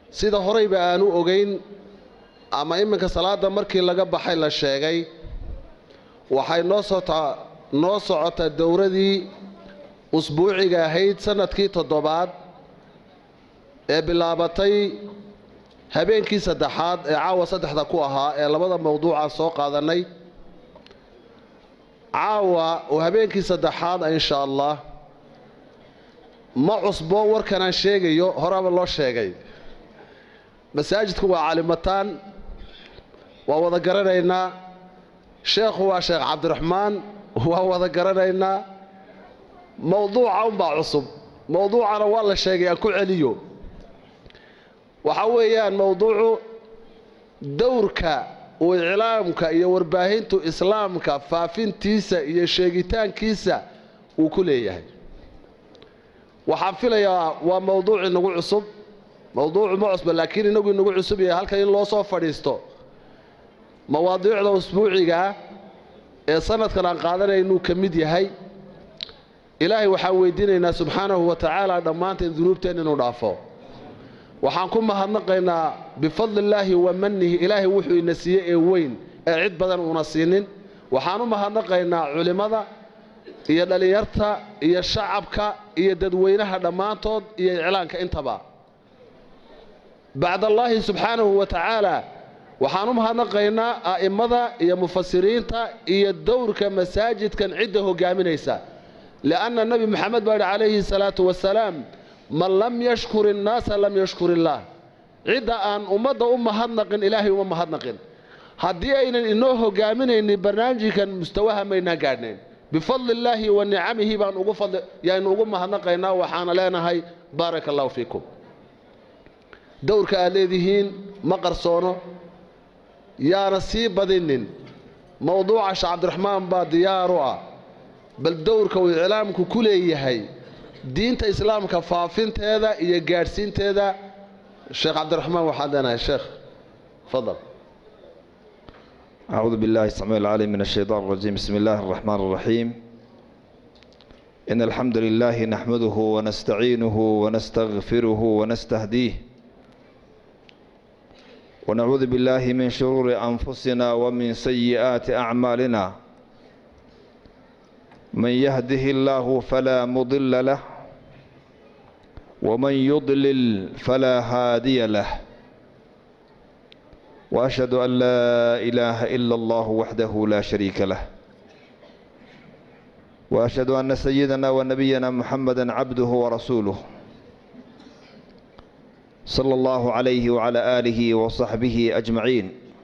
sida horeyba aanu ogeyn ama iminka salaada markii laga baxay la sheegay waxay noo sotaa noo socotaa dowradii usbuuciga ahayd sanadkii toddobaad ee bilaabatay habeenkii saddexaad ee caawa saddexda ku ahaa ee labada mawduucaan soo qaadanay caawa oo habeenkii saddexaad insha allah ma cusbo warkanaan sheegayo horaba loo sheegay masaajidku waa calimataan waa wada garanaynaa sheekhu waa sheekh cabdiraxmaan waa wada garanaynaa mawduuca unbaa cusub mawduucana waa la sheegay aan ku celiyo waxa weeyaan mawduucu dowrka uu iclaamka iyo warbaahintu islaamka faafintiisa iyo sheegitaankiisa uu ku leeyahay waxaan filayaa waa mawduuc inagu cusub mawduucu ma cusba laakiin inagu inagu cusub yahay halkan in loo soo fadhiisto mawaadiicda usbuucigaa ee sanadkan aan qaadanay inuu ka mid yahay ilaahay waxaan weydiinaynaa subxaanahu wa tacaala dhammaanteen dunuubteen inuu dhaafo waxaan ku mahadnaqaynaa bifadlillaahi wa manihi ilaahay wuxuu ina siiyey ee weyn ee cid badan uuna siinin waxaan u mahadnaqaynaa culimmada iyo dhallinyarta iyo shacabka iyo dadweynaha dhammaantood iyo iclaanka intaba bacdallaahi subxaanahu wa tacaala waxaan u mahadnaqaynaa a'immada iyo mufasiriinta iyo dowrka masaajidkan cidda hogaaminaysa li'anna nebi moxamed baa yidhi calayhi salaatu wasalaam man lam yashkur innaasa lam yashkur illaah cidda aan ummadda u mahadnaqin ilaahay uma mahadnaqin haddii aynan inoo hogaaminaynin barnaamijkan mustawaha maynaan gaadhnayn bifadli illaahi wa nicamihi baan ugu fadli yaanu ugu mahadnaqaynaa waxaana leenahay baaraka allahu fiikum dowrka aad leedihiin ma qarsoono yaana sii badinin mowduuca sheekh cabdiraxmaan baa diyaar u ah bal dowrka uu iclaamku ku leeyahay diinta islaamka faafinteeda iyo gaadhsiinteeda sheekh cabdiraxmaan waxaad leenahay sheekh fadal أعوذ بالله السميع العليم من الشيطان الرجيم بسم الله الرحمن الرحيم إن الحمد لله نحمده ونستعينه ونستغفره ونستهديه ونعوذ بالله من شرور أنفسنا ومن سيئات أعمالنا من يهده الله فلا مضل له ومن يضلل فلا هادي له واشهد ان لا اله الا الله وحده لا شريك له واشهد ان سيدنا ونبينا محمدا عبده ورسوله صلى الله عليه وعلى اله وصحبه اجمعين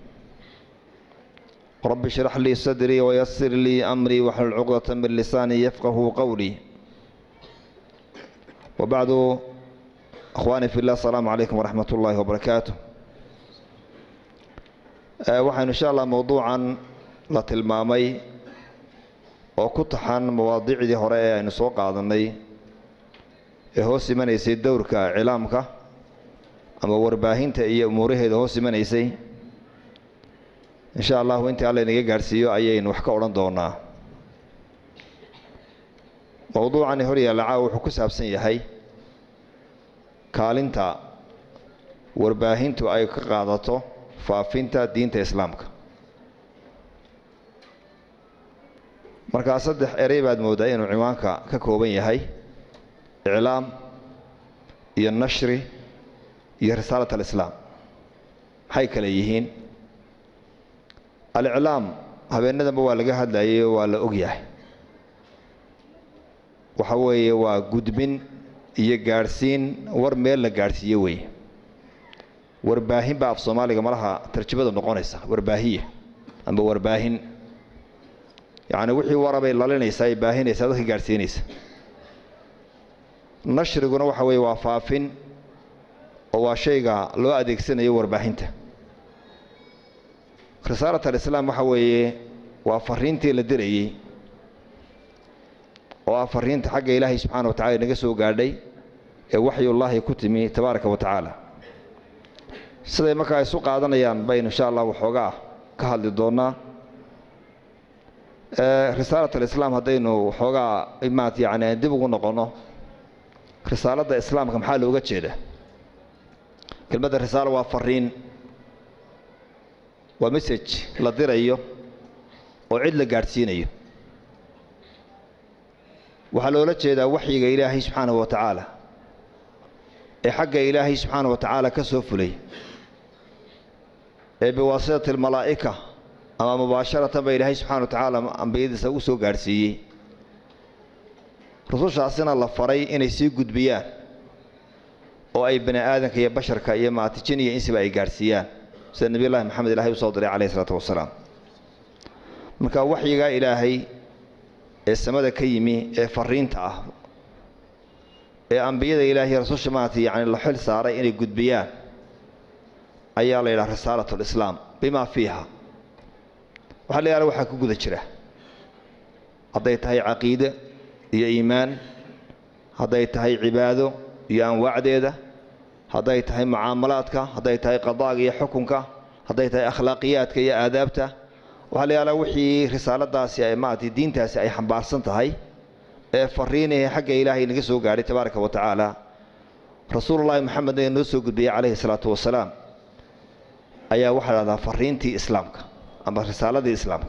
رب اشرح لي صدري ويسر لي امري واحلل عقده من لساني يفقه قولي وبعد اخواني في الله السلام عليكم ورحمه الله وبركاته waxaynu insha allah mowduucan la tilmaamay oo ku taxan mawaadiicdii hore ee aynu soo qaadanay ee hoos imanaysay dowrka cilaamka ama warbaahinta iyo umuuraheeda hoos imanaysay insha allahu intii alla inaga gaadhsiiyo ayaynu wax ka odhan doonaa mowduucani hor yaalla caawa wuxuu ku saabsan yahay kaalinta warbaahintu ay ka qaadato faafinta diinta islaamka markaa saddex erey baad mooddaa inuu ciwaanka ka kooban yahay iclaam iyo nashri iyo risaalat alislaam maxay kale yihiin aliclaam habeenadanba waa laga hadlayay oo waa la og yahay waxa weeye waa gudbin iyo gaadhsiin war meel la gaadhsiiyo weeye warbaahin baa af soomaaliga malaha tarjamada noqonaysa warbaahiya amba warbaahin yacni wixii warabay lalinaysaa ay baahinaysaa dadka gaadhsiinaysa nashriguna waxa weeye waa faafin oo waa shayga loo adeegsanayo warbaahinta risaalat alislaam waxa weeye waa fariintii la dirayey oo ah fariinta xagga ilaahay subxaana wa tacala inaga soo gaadhay ee waxyullaahi ku timi tabaaraka wa tacaala siday markaa isu qaadanayaan baynu insha allah waxoogaa ka hadli doonnaa risaalat alislaam haddaynu waxoogaa maat yani dib ugu noqonno risaaladda islaamka maxaa looga jeeda kelmadda risaalo waa fariin waa message la dirayo oo cid la gaadhsiinayo waxaa loola jeedaa waxyiga ilaahay subxaanahu wa tacaala ee xagga ilaahay subxaanahu wa tacaala ka soo fulay ee biwaasitati almalaa'ika ama mubaasharatan ba ilaahay subxana wa tacaala ambiyadiisa u soo gaadhsiiyey rusushaasina la faray inay sii gudbiyaan oo ay bani aadanka iyo basharka iyo maatijin iyo insiba ay gaadhsiiyaan sida nebiy llahi maxamed ilahay usoo diray calayhi isalaatu wasalaam marka waxyigaa ilaahay ee samada ka yimi ee fariinta ah ee ambiyada ilaahay rasusha maarata yacni la xil saaray inay gudbiyaan ayaa la yidhaha risaalat lislaam bimaa fiiha waxaa la yidhaha waxaa ku guda jira hadday tahay caqiide iyo iimaan hadday tahay cibaado iyo anwaacdeeda hadday tahay mucaamalaadka hadday tahay qadaaga iyo xukunka hadday tahay akhlaaqiyaadka iyo aadaabta waxaa la yidhahdaa wixii risaaladaasi ay maarata diintaasi ay xambaarsan tahay ee fariinahe xagga ilaahay naga soo gaadhay tabaaraka wa tacaala rasuulullaahi maxamedna ee noo soo gudbiyey calayhi salaatu wasalaam ayaa waxaa la dhahdaa fariintii islaamka ama risaaladii islaamka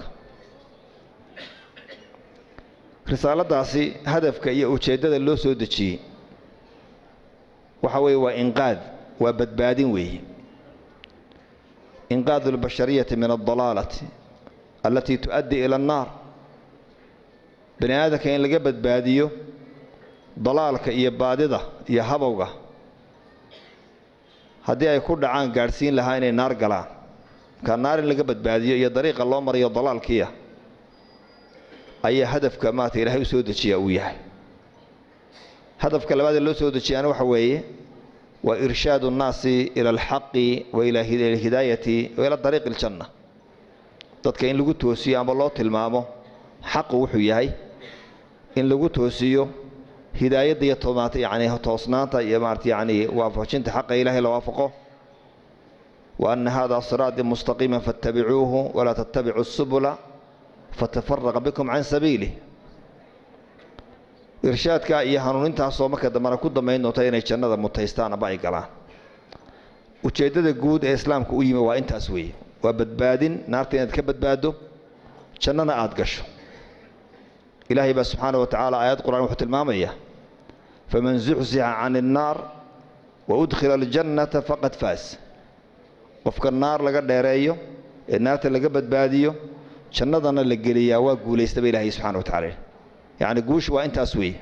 risaaladaasi hadafka iyo ujeeddada loo soo dejiyey waxa weeye waa inqaad waa badbaadin weeye inqaadu albashariyati min aldalaalati allatii tu'addi ila annaar bani aadamka in laga badbaadiyo dalaalka iyo baadida iyo habowga haddii ay ku dhacaan gaadhsiin lahaa inay naar galaan markaa naar in laga badbaadiyo iyo dariiqa loo marayo dalaalkiia ayaa hadafka maarata ilaahay u soo dejiyaa uu yahay hadafka labaadee loo soo dejiyaana waxa weeye waa irshaadu nnaasi ila alxaqi wa ila alhidaayati wa ila dariiqi aljanna dadka in lagu toosiyo ama loo tilmaamo xaqu wuxuu yahay in lagu toosiyo hidaayadda iyo tomaata yacni toosnaanta iyo maarata yacni waafajinta xaqa ilaahay la waafaqo wa anna hada siraatii mustaqiima fattabicuuhu walaa tattabicu subula fatafaraqa bikum can sabiilih irshaadka iyo hanuunintaasoo marka dambana ku dambayn doonta inay jannada mutaystaan aba ay galaan ujeeddada guud ee islaamka u yimi waa intaas weeye waa badbaadin naarta inaad ka badbaaddo jannana aada gasho ilaahay baa subxaana wa tacaala aayad qur-aan wuxuu tilmaamaya faman zuxzixa can innaar wa udkhila aljannata faqad faas qofka naar laga dheereeyo ee naarta laga badbaadiyo jannadana la geliyaa waa guulaystaba ilaahay subxana wa tacala yacni guushu waa intaas weeye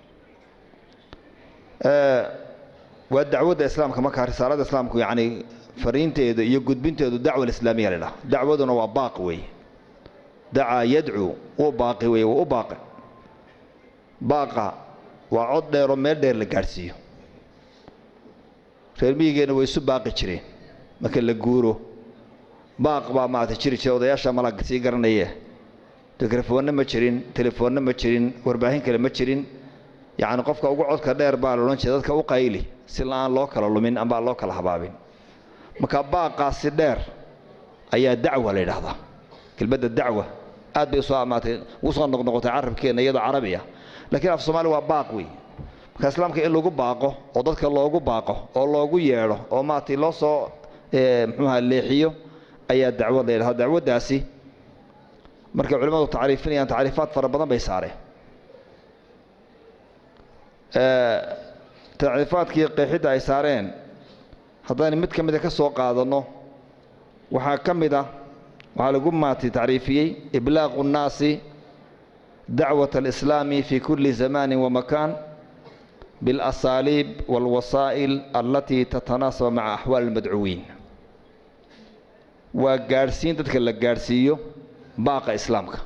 waa dacwadda islaamka markaa risaalada islaamku yacni fariinteedu iyo gudbinteedu dacwa alislaamiya la dhaha dacwaduna waa baaq weeye dacaa yadcuu wuu baaqi weeye wuu u baaqi baaqa waa cod dheeroo meel dheer la gaadhsiiyo reer miyigeenna way isu baaqi jireen marka la guuro baaq baa maarata jiri jira odayaasha malaga sii garanaye mikrofoonna ma jirin telefoonna ma jirin warbaahin kale ma jirin yacni qofka ugu codka dheer baa la odhan jira dadka u qayli si la-aan loo kala lumin ambaa loo kala habaabin marka baaqaasi dheer ayaa dacwa la yidhaahdaa kelmadda dacwa aad bay usoo amaatay ugu soo noqnoqotay carabkeenna iyadoo carabi ah laakiin af soomaali waa baaq wey marka islaamka in lagu baaqo oo dadka loogu baaqo oo loogu yeedho oo maaragtay loo soo muxuuha leexiyo ayaa dacwad la yidhahda dacwaddaasi markay culimmadu tacriifinayaan tacriifaad fara badan bay saareen tacriifaadkii qeexidda ay saareen haddaynu mid ka mida ka soo qaadanno waxaa ka mid ah waxaa lagu maatay tacriifiyey iblaaqu nnaasi dacwat alislaami fi kulli zamanin wamakaan biاlasaaliib wاlwasaa'il allatii tatanaasaba maca axwaali اlmadcuwiin waa gaadhsiin dadka la gaadhsiiyo baaqa islaamka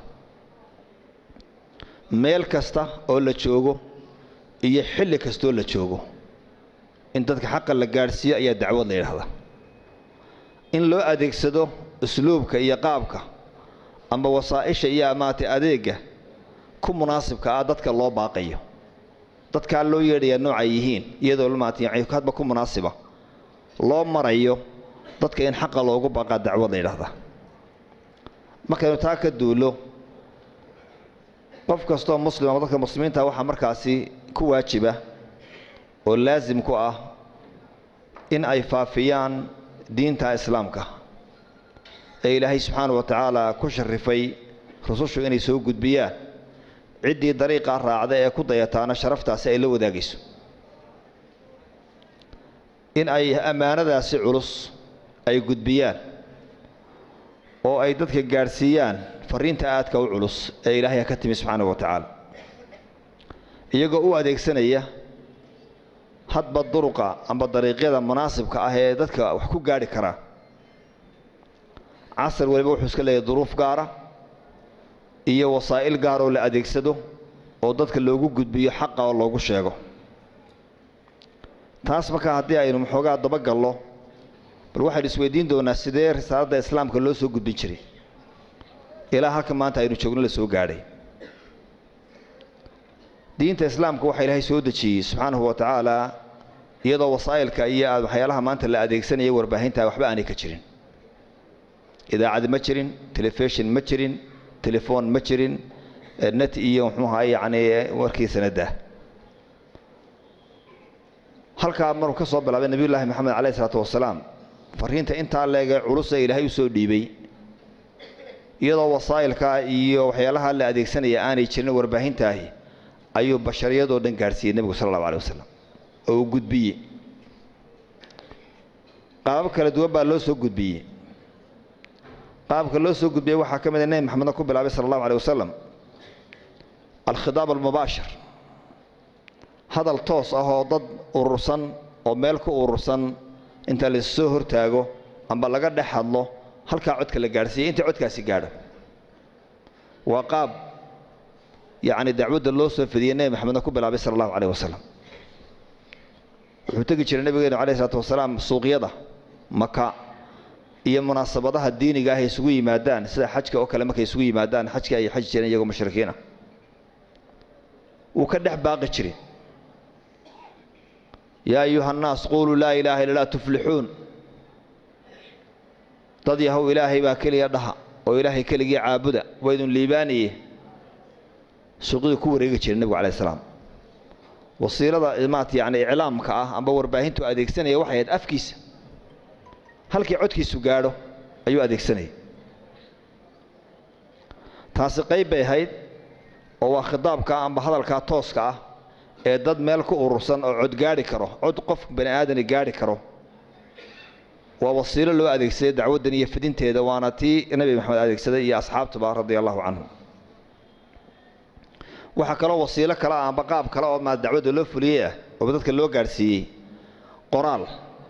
meel kasta oo la joogo iyo xilli kastoo la joogo in dadka xaqa la gaadhsiiyo ayaa dacwad la yidhahdaa in loo adeegsado usluubka iyo qaabka ama wasaa'isha iyo amaatay adeegga ku munaasibka ah dadka loo baaqayo dadkaa loo yeedhayaa noocay yihiin iyadoo maarata hadba ku munaasiba loo marayo dadka in xaqa loogu baaqaa dacwad la yidhahdaa markaynu taa ka duulo qof kastoo muslim ama dadka muslimiinta waxaa markaasi ku waajiba oo laasim ku ah in ay faafiyaan diinta islaamka ee ilaahay subxaana wa tacaala ku sharifay rusushu inay soo gudbiyaan ciddii dariiqaa raacda ee ku dayataana sharaftaasi ay la wadaagayso in ay ammaanadaasi culus ay gudbiyaan oo ay dadka gaadhsiiyaan fariinta aadka u culus ee ilaahay ka timi subxaana wa tacaala iyagoo u adeegsanaya hadba duruqa amba dariiqyada munaasibka ah ee dadka wax ku gaadhi karaa casar waliba wuxuu iska leeyahay duruuf gaara iyo wasaa'il gaar oo la adeegsado oo dadka loogu gudbiyo xaqa oo loogu sheego taas markaa haddii aynu maxoogaa dabagallo bal waxaynu isweydiin doonaa sidee risaaladda islaamka loo soo gudbin jiray ilaa halka maanta aynu joogno la soo gaadhay diinta islaamka waxaa ilaahay soo dejiyey subxaanahu wa tacaala iyadoo wasaa'ilka iyo waxyaalaha maanta la adeegsanaya warbaahinta waxba aanay ka jirin idaacad ma jirin telefishon ma jirin telefoon ma jirin net iyo muxuu ahaa yacni warkii sanadda halkaa maruu ka soo bilaabay nebiyullaahi maxamed calayhi isalaatu wasalaam fariinta intaa leegee culus ee ilaahay u soo dhiibay iyadoo wasaa'ilka iyo waxyaalaha la adeegsanaya aanay jirin warbaahintaahi ayuu bashariyadoo dhan gaadhsiiyey nebigu sala allahu alay wasalam oo uu gudbiyey qaabab kala duwan baa loo soo gudbiyey qaabka loo soo gudbiyey waxaa ka mid a nebi maxamedna ku bilaabay sala allahu alay wasalam alkhidaab almubaashir hadal toos ah oo dad urursan oo meel ku urursan inta laissoo hortaago amba laga dhex hadlo halkaa codka la gaadhsiiyey inta codkaasi gaadho waa qaab yacni dacwadda loo soo fidiyey nebi maxamedna ku bilaabay sala allahu caleyh wasalam wuxuu tegi jiray nebigeenu calayh isalaatu wasalaam suuqyada maka iyo munaasabadaha diiniga ah ay isugu yimaadaan sida xajka oo kale markay isugu yimaadaan xajka ay xaji jireen iyagoo mushrikiinah wuu ka dhex baaqi jiray yaa ayuha annaas quuluu laa ilaaha illa llah tuflixuun dad yahow ilaahay baa keliya dhaha oo ilaahay keligii caabuda waydun liibaaniye suuqyadu ku wareegi jiray nebigu calayh salaam wasiilada maat yani iclaamka ah amba warbaahintu adeegsanaya waxay ahayd afkiisa halkii codkiisu gaadho ayuu adeegsanayay taasi qayb bay ahayd oo waa khidaabka amba hadalkaa tooska ah ee dad meel ku urursan oo cod gaadhi karo cod qof bani aadani gaadhi karo waa wasiilo loo adeegsaday dacwaddan iyo fidinteeda waana tii nebi maxamed adeegsaday iyo asxaabtuba radia allahu canhum waxaa kaloo wasiilo kale ah amba qaab kale oo maa dacwadda loo fuliyey ah oo dadka loo gaadhsiiyey qoraal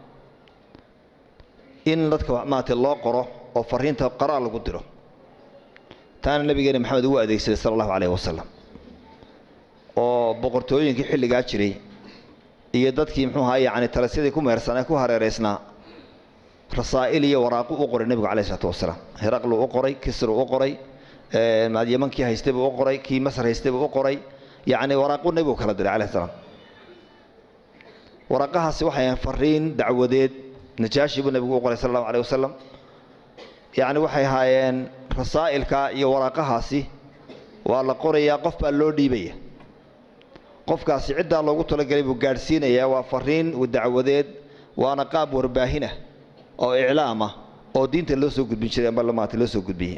in dadka maarata loo qoro oo fariinta qoraal lagu diro taana nabigeena maxamed ugu adeegsaday sala allahu caleyhi wasalam oo boqortooyinkii xilligaa jiray iyo dadkii muxuu ahaa yacni talisyadii ku meersanee ku hareeraysnaa rasaa'il iyo waraaqu u qoray nebigu calayhi isalaatu wasalaam heraqlu u qoray kisru u qoray yamankii haystay buu u qoray kii masar haystay buu u qoray yacni waraaqu nebigu kala diray calayhi salaam waraaqahaasi waxay ahayn fariin dacwadeed najaashi buu nebigu u qoray sala allahu caleyh wasalam yacni waxay ahaayeen rasaa'ilka iyo waraaqahaasi waa la qorayaa qof baa loo dhiibaya qofkaasi ciddaa loogu talagelay buu gaadhsiinayaa waa fariin dacwadeed waana qaab warbaahina oo iclaama oo diinta loo soo gudbin jiray amba maata loo soo gudbiyey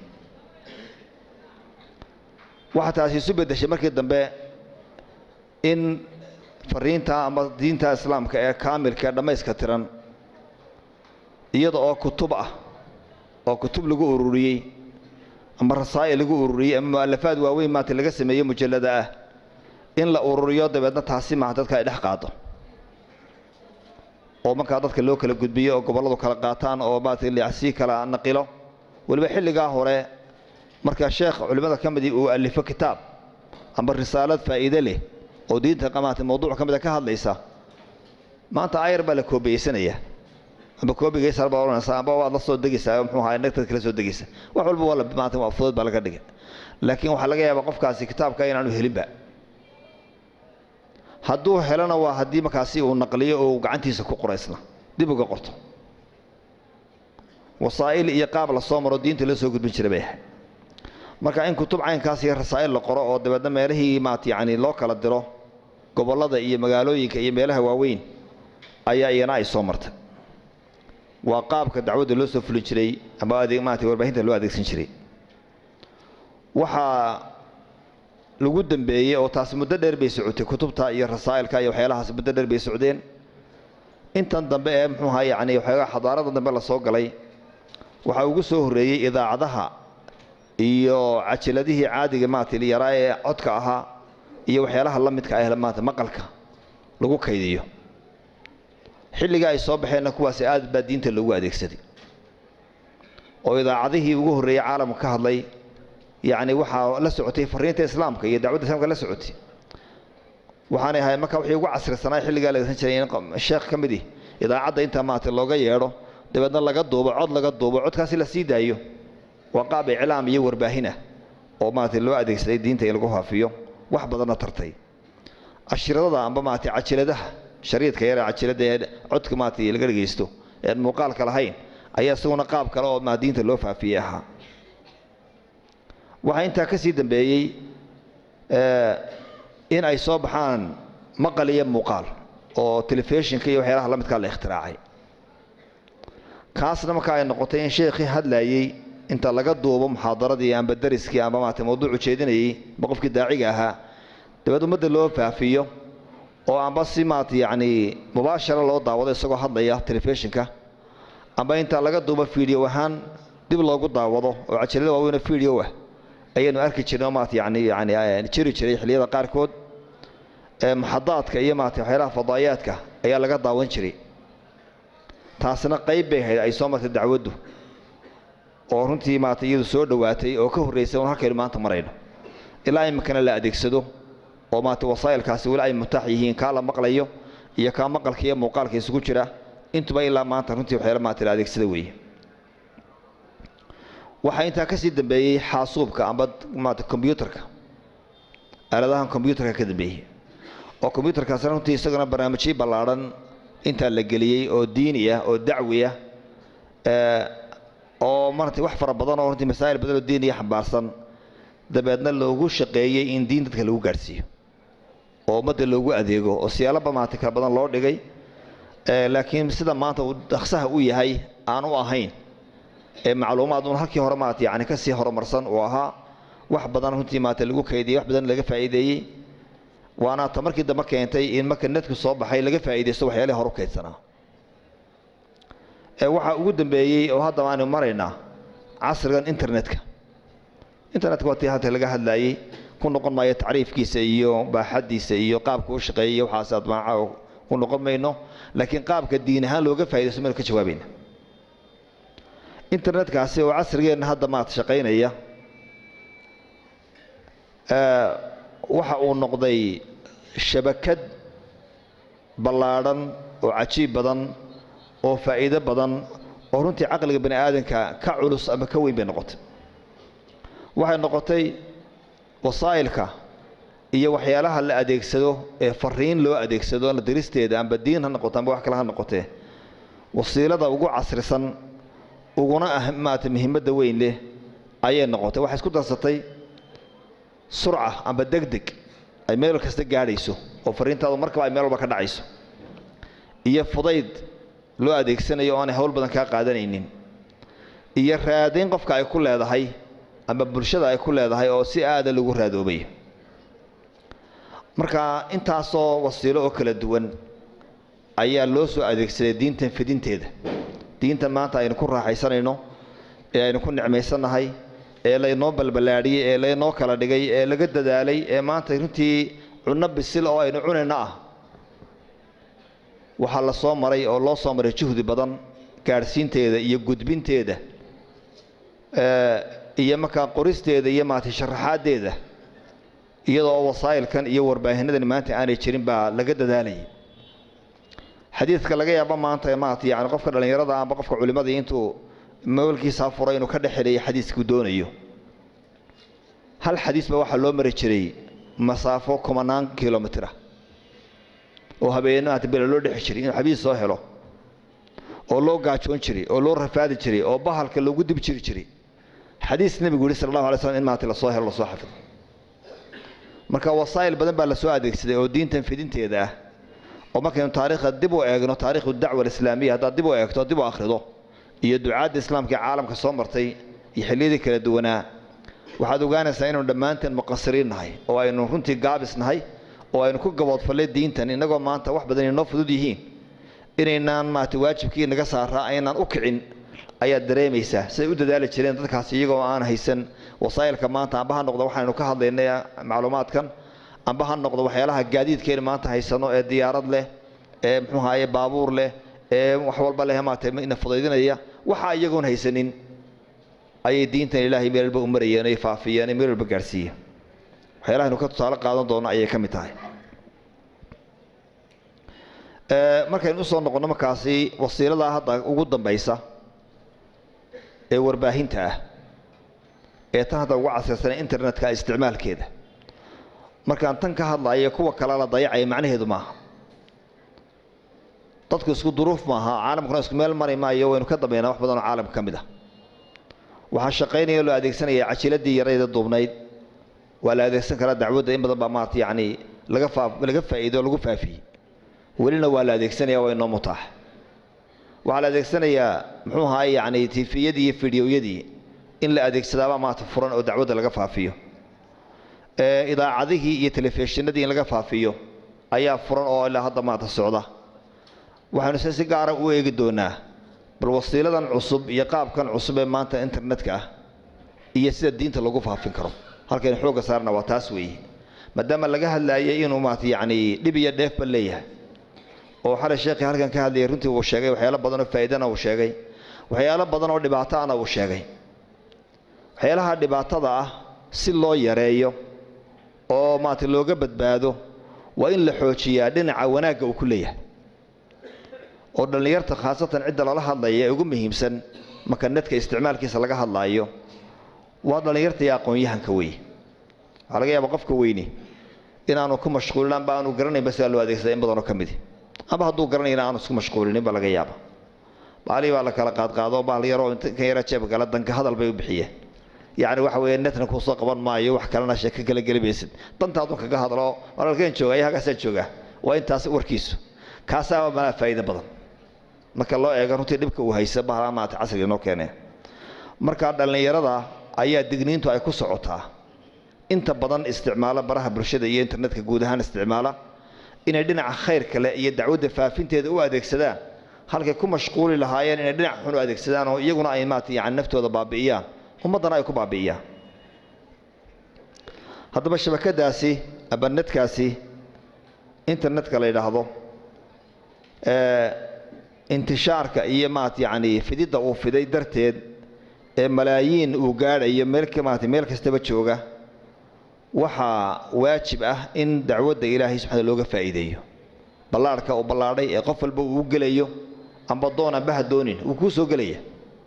waxaa taasi isu beddeshay markii dambe in fariinta ama diinta islaamka ee kaamilka ee dhammayska tiran iyada oo kutub ah oo kutub lagu ururiyey ama rasaa'il lagu ururiyey ama mu'alafaad waaweyn maanta laga sameeyey mujallada ah in la ururiyo dabeedna taasi maaha dadka ay dhex qaado oo markaa dadka loo kala gudbiyo oo gobolladu kala qaataan oo maarata sii kala naqilo weliba xilligaa hore marka sheekh culimmada ka midii uu alifo kitaab amba risaalad faa'iide leh oo diinta maarata mawduuc ka mida ka hadlaysa maanta ayar baa la koobiyeysanaya amba koobigaysaa baa oranaysaa amba waad la soo degaysaa muxuu ahaa nagtad kala soo degaysa wax walba waa la maanta waa fudud baa laga dhigay laakiin waxaa laga yaabaa qofkaasi kitaabka inaanu helinba hadduu helona waa haddii markaasi uu naqliyo oo uu gacantiisa ku qoraysna dib uga qorto wasaa'il iyo qaab la soo maro diinta loo soo gudbin jiray bay ahayd marka in kutub caynkaas iyo rasaa'il la qoro oo dabeedna meelihii maat yacni loo kala diro gobollada iyo magaalooyinka iyo meelaha waaweyn ayaa iyana ay soo martay waa qaabka dacwadda loo soo fulin jiray ama adeeg maarata warbaahinta loo adeegsan jiray waxaa lagu dambeeyey oo taasi muddo dheer bay socotay kutubta iyo rasaa'ilka iyo waxyaalahaas muddo dheer bay socdeen intan dambe ee muxuu ahaa yacni waxyaagaa xadaarada dambe la soo galay waxaa ugu soo horreeyey idaacadaha iyo cajiladihii caadiga maarata yaraa ee codka ahaa iyo waxyaalaha la midka ah maarata maqalka lagu kaydiyo xilliga ay soo baxeenna kuwaasi aad baa diinta loogu adeegsaday oo idaacadihii ugu horreeyey caalamka ka hadlay yacni waxaa la socotay fariinta islaamka iyo dacwadda islaamka la socotay waxaanay ahay marka wixii ugu casrisanaa xilligaa la adeegsan jiray in sheekh ka midih idaacadda intaa maarata looga yeedho dabeedna laga duubo cod laga duubo codkaasi la sii daayo waa qaab iclaam iyo warbaahin ah oo maarata loo adeegsaday diinta in lagu faafiyo wax badanna tartay cashiradada amba maarata cajiladaha shariidka yare cajilada ee codka maarata laga dhegaysto ean muuqaalka lahayn ayaa isaguna qaab kale oo maa diinta loo faafiyey ahaa waxaa intaa ka sii dambeeyey in ay soo baxaan maqal iyo muuqaal oo telefishinka iyo waxyaalaha la midkaa la ikhtiraacay kaasna marka ay noqotay in sheekhii hadlayey inta laga duubo muxaadaradii amba dariskii amba maarata mawduucu jeedinayey ba qofkii daaciga ahaa dabeed ummadda loo faafiyo oo amba si maarata yacni mubaashara loo daawado isagoo hadlaya telefishinka amba inta laga duubo fiideo ahaan dib loogu daawado oo cajalada waaweynoo fiideo ah ayaanu arki jirnay oo maarata yani yani jiri jiray xilliyada qaarkood muxadaadka iyo maarata waxyaalaha fadaayaadka ayaa laga daawan jiray taasna qayb bay ahayd ay soo martay dacwaddu oo runtii maarata iyadu soo dhowaatay oo ka horraysay oon halkaynu maanta marayno ilaa iminkana la adeegsado oo maarata wasaa'ilkaasi weli ay mutaax yihiin kaa la maqlayo iyo kaa maqalka iyo muuqaalka isugu jira intuba ilaa maanta runtii waxyaala maarata la adeegsada weeye waxaa intaa kasii dambeeyey xaasuubka amba maarata kombyuutarka aaladahan kombyuutarka ka dambeeyey oo kombyuutarkaasna runtii isagana barnaamijyo ballaadhan intaa la geliyey oo diini ah oo dacwi ah oo marata wax fara badan oo runtii masaa'il badan oo diiniya xambaarsan dabeedna loogu shaqeeyey in diin dadka lagu gaadhsiiyo oo ummadda loogu adeego oo siyaalaba maarata kala badan loo dhigay laakiin sida maanta uu dhaqsaha u yahay aan u ahayn ee macluumaad uun halkii hore maarata yani kasii horumarsan uu ahaa wax badan runtii maarata lagu kaydiyey wax badan laga faa'iideeyey waana ta markii dambe keentay in marka netku soo baxay laga faa'iidaysto waxyaalihii horu kaydsanaa waxaa ugu dambeeyey oo haddaba aanu maraynaa casrigan internetka internetka waa tii hadda laga hadlaayey ku noqon maayo tacriifkiisa iyo baaxadiisa iyo qaabka u shaqeeyay waxaas admaaca ku noqon mayno laakiin qaabka diin ahaan looga faaidaysto maynu ka jawaabayna internetkaasi oo casrigeenna hadda maad shaqaynaya waxa uu noqday shabakad ballaadhan oo cajiib badan oo faa'iido badan oo runtii caqliga bani aadanka ka culus ama ka weyn bay noqotay waxay noqotay wasaa'ilka iyo waxyaalaha la adeegsado ee fariin loo adeegsado la diristeeda amba diin ha noqoto amba wax kale ha noqotee wasiilada ugu casrisan uguna ah maarata muhiimadda weyn leh ayay noqotay waxay isku darsatay surca amba degdeg ay meel kasta gaadhayso oo fariintaadu markaba ay meel walba ka dhacayso iyo fudayd loo adeegsanayo oo aanay hawl badan kaa qaadanaynin iyo raadayn qofka ay ku leedahay ama bulshada ay ku leedahay oo si aada lagu raadoobay marka intaasoo wasiilo oo kala duwan ayaa loo soo adeegsaday diintan fidinteeda diintan maanta aynu ku raaxaysanayno ee aynu ku nicmaysannahay ee laynoo balballaadhiyey ee laynoo kala dhigay ee laga dadaalay ee maanta runtii cunno bisil oo aynu cunayno ah waxaa la soo maray oo loo soo maray juhdi badan gaadhsiinteeda iyo gudbinteeda iyo markaa qoristeeda iyo maarata sharaxaaddeeda iyadoo wasaa'ilkan iyo warbaahinadani maanta aanay jirin baa laga dadaalayay xadiidka laga yaabo maanta maarata yani qofka dhallinyarada amba qofka culimadii intuu mawalkiisaa furay inuu ka dhex xidhayo xadiiskuu doonayo hal xadiis baa waxaa loo mari jiray masaafo kumanaan kilomitira oo habeenno maarata bela loo dhexi jiray inuu xadiis soo helo oo loo gaajoon jiray oo loo rafaadi jiray oo bahalka loogu dib jiri jiray xadiis nebigu yihi sal allahu alay slam in maarata lasoo helo lasoo xafido marka wasaa'il badan baa lasoo adeegsaday oo diintan fidinteeda ah oo markaynu taariikhda dib u eegno taariikhu dacwa alislaamiya haddaad dib u eegto dib u akhrido iyo ducaadda islaamka ee caalamka soo martay iyo xilliyadii kala duwanaa waxaad ogaanaysaa inaynu dhammaanteen muqasiriin nahay oo aynu runtii gaabis nahay oo aynu ku gaboodfallay diintan innagoo maanta wax badan inoo fudud yihiin inaynaan maarata waajibkii naga saaraa aynaan u kicin ayaad dareemaysaa siday u dadaali jireen dadkaasi iyagoo aan haysan wasaa'ilka maanta amba ha noqdo waxaynu ka hadlaynay macluumaadkan amba ha noqdo waxyaalaha gaadiidkeenu maanta haysano ee diyaarad leh ee muxuu ahaye baabuur leh ee wax walba leh maarata ina fudaydinaya waxa iyagoon haysanin ayay diintan ilaahay meel walba u marayeen ay faafiyeen ay meel walba gaadhsiiyeen waxyaalahaynu ka tusaale qaadan doono ayay ka mid tahay markaynu usoo noqonno markaasi wasiiladaa hadda ugu dambaysa ee warbaahinta ah ee tan hadda ugu casirsanay internetka isticmaalkeeda markaan tan ka hadlayo kuwa kale la dayacaya macnaheedu maaha dadku isku duruuf maaha caalamkuna isku meel mari maayo waynu ka dambaynaa wax badan oo caalamka ka mid ah waxaa shaqaynaya loo adeegsanaya cajiladii yarayda duubnayd waa la adeegsan karaa dacwadda in badan baa maarata yacni laga faa laga faa'iido lagu faafiyey welina waa la adeegsanaya waa inoo mutaax waxaa la adeegsanayaa muxuu ahaay yacni tifiyadii iyo fideoyadii in la adeegsadaabaa maarata furan oo dacwadda laga faafiyo idaacadihii iyo telefishinadii in laga faafiyo ayaa furan oo ilaa hadda maarata socda waxaynu se si gaara u eegi doonaa bal wasiiladan cusub iyo qaabkan cusub ee maanta internetka ah iyo sida diinta lagu faafin karo halkaynu xoogga saarna waa taas weeye maadaama laga hadlaayay inuu maarata yacni dhib iyo dheefba leeyahay oo xalay sheekhii halkan ka hadlayay runtii uu sheegay waxyaalo badan oo faa'iidana uu sheegay waxyaalo badan oo dhibaato ana uu sheegay waxyaalaha dhibaatada ah si loo yareeyo oo maarata looga badbaado waa in la xoojiyaa dhinaca wanaagga uu ku leeyahay oo dhallinyarta khaasatan cidda lala hadlaya ee ugu muhiimsan marka nedka isticmaalkiisa laga hadlaayo waa dhallinyarta iyo aqoon-yahanka weeye waxaa laga yaaba qofka weyni inaanu ku mashquulin amba aanu garanaynba sidaa loo adeegsada in badanoo ka midi amba hadduu garanayna aanu isku mashquulinin ba laga yaaba baalii baa la kala qaadqaado baal yaroo kan yara jeebka kale danka hadal bay u bixiyeen yacni waxa weeye netna kuusoo qaban maayo wax kalena sheeko kala geli maysid dantaadun kaga hadlo walaalkeen jooga ayaa halkaasaan joogaa waa intaas warkiisu kaasaa malaa faa'iido badan marka loo eego runtii dhibka uu haysa bahala maata casriga inoo keenee marka dhallinyarada ayaa digniintu ay ku socotaa inta badan isticmaala baraha bulshada iyo internetka guud ahaan isticmaala inay dhinaca khayr kale iyo dacwadda faafinteeda u adeegsadaan halkay ku mashquuli lahaayeen inay dhinac xun u adeegsadaan oo iyaguna ay maata yani naftooda baabi'iyaan ummaddana ay ku baabi'iyaan haddaba shabakadaasi abanedkaasi internetka la yidhaahdo intishaarka iyo maat yacni fididda uu fiday darteed ee malaayiin uu gaadhayo meel maata meel kastaba jooga waxaa waajib ah in dacwadda ilaahay subxaana looga faa'iideeyo ballaarhka uu ballaadhay ee qof walba uu u gelayo amba doon amba ha doonin wuu kuu soo gelaya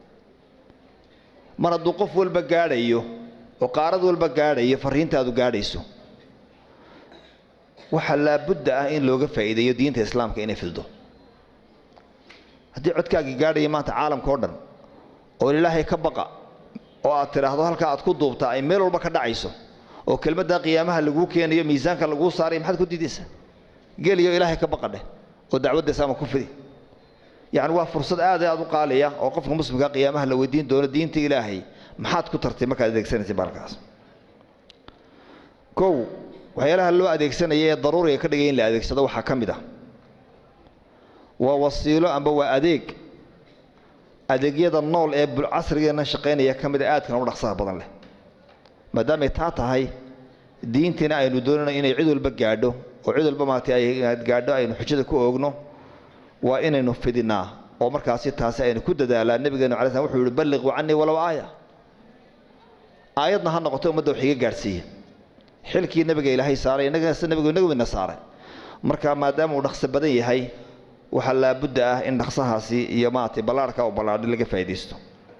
mar hadduu qof walba gaadhayo oo qaarad walba gaadhayo farriintaadu gaadhayso waxaa laabudda ah in looga faa'iideeyo diinta islaamka inay fiddo haddii codkaagii gaadhaya maanta caalamka oo dhan oo ilaahay ka baqa oo aad tidhaahdo halkaa aad ku duubtaa ay meel walba ka dhacayso oo kelmaddaa qiyaamaha laguu keenayo miisaanka laguu saarayo maxaad ku diidaysaa geliyo ilaahay ka baqa dheh oo dacwadda islaamka ku fidi yacni waa fursad aad aad u qaaliya oo qofka muslimkaa qiyaamaha la weydiin doono diinta ilaahay maxaad ku tartay markaad adeegsanaysay baalkaas kow waxyaalaha loo adeegsanaya ee daruuriga ka dhigay in la adeegsado waxaa ka mid ah waa wasiilo amba waa adeeg adeegyada nool ee casrigeena shaqaynaya ka mid a aadkan u dhaqsaha badan leh maadaamay taa tahay diintiina aynu doonayno inay cid walba gaadho oo cid walba maarata ay gaadho aynu xujada ku oogno waa inaynu fidinaa oo markaasi taasi aynu ku dadaalaa nebigeenu alay slam wuxuu yihi balliquu canii walow aaya aayadna ha noqoto ummadda wax iga gaadhsiiya xilkii nebiga ilaahay saaray innagana nebigu inagu ina saaray marka maadaama uu dhaqso badan yahay waxaa laabudda ah in dhaqsahaasi iyo maaragtay ballaarhka u ballaadhi laga faa'iidaysto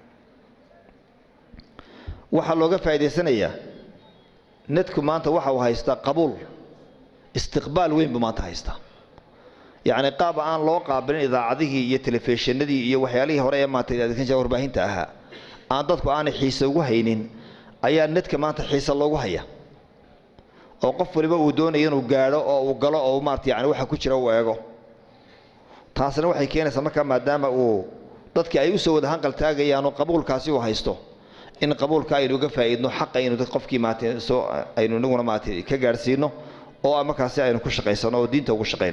waxaa looga faa'idaysanayaa nedku maanta waxa uu haystaa qabuul istiqbaal weyn buu maanta haystaa yacni qaab aan loo qaabilin idaacadihii iyo telefishinadii iyo waxyaalihii hore ee maanta adeegsan jira warbaahinta ahaa aan dadku aanay xiise ugu haynin ayaa nedka maanta xiise loogu haya oo qof waliba uu doonayo inuu gaadho oo uu galo oo maarata yani waxa ku jira uu eego taasina waxay keenaysaa markaa maadaama uu dadkii ay usoo wada hanqal taagayaan oo qabuulkaasi uu haysto in qabuulka aynu uga faa'iidno xaq aynu qofkii maartay soo aynu inaguna maartay ka gaadhsiino oo markaasi aynu ku shaqaysano oo diinta ugu shaqayno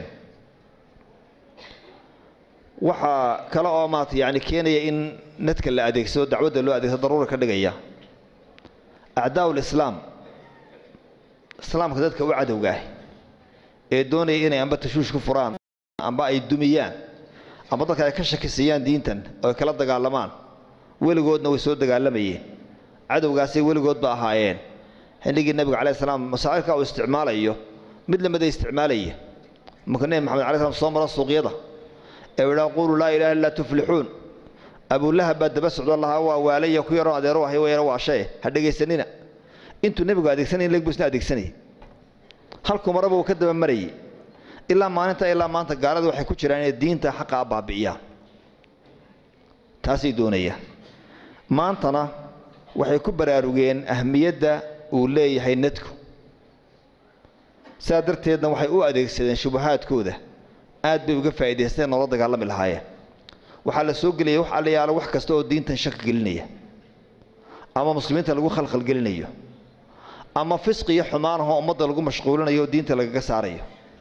waxaa kale oo maarata yani keenaya in nadka la adeegsado dacwadda loo adeegsado daruura ka dhigaya acdaa lislaam islaamka dadka u cadowga ah ee doonaya inay amba tashuush ku furaan amba ay dumiyaan amba dadka ay ka shakisiyaan diintan oo ay kala dagaalamaan weligoodna way soo dagaalamayeen cadowgaasay weligoodba ahaayeen xilligii nabiga calai salaam masaa'ilka uu isticmaalayo mid lamida isticmaalaya marka nebi maxamed alai slam soo mara suuqyada ee u idhaa quluu laa ilaha illaa tuflixuun abulahab baa daba socdo lahaa waa waalaya ku yaroo adeero ahay wayana waa shae ha dhegaysanina intuu nebigu adeegsanay leg buu isna adeegsanayay halkuu maraba uu ka daba marayay ilaa maalinta ilaa maanta gaalada waxay ku jiraan inay diinta xaqaa baabi'iyaan taasay doonayaan maantana waxay ku baraarugeen ahmiyadda uu leeyahay nadku sidaa darteedna waxay u adeegsadeen shubahaadkooda aad bay uga faa'idaysteen noola dagaalami lahaayeen waxaa la soo gelaya wax alla yaalo wax kasta oo diintan shaki gelinaya ama muslimiinta lagu khalkhal gelinayo ama fisqi iyo xumaanahoo ummadda lagu mashquulinayo oo diinta lagaga saarayo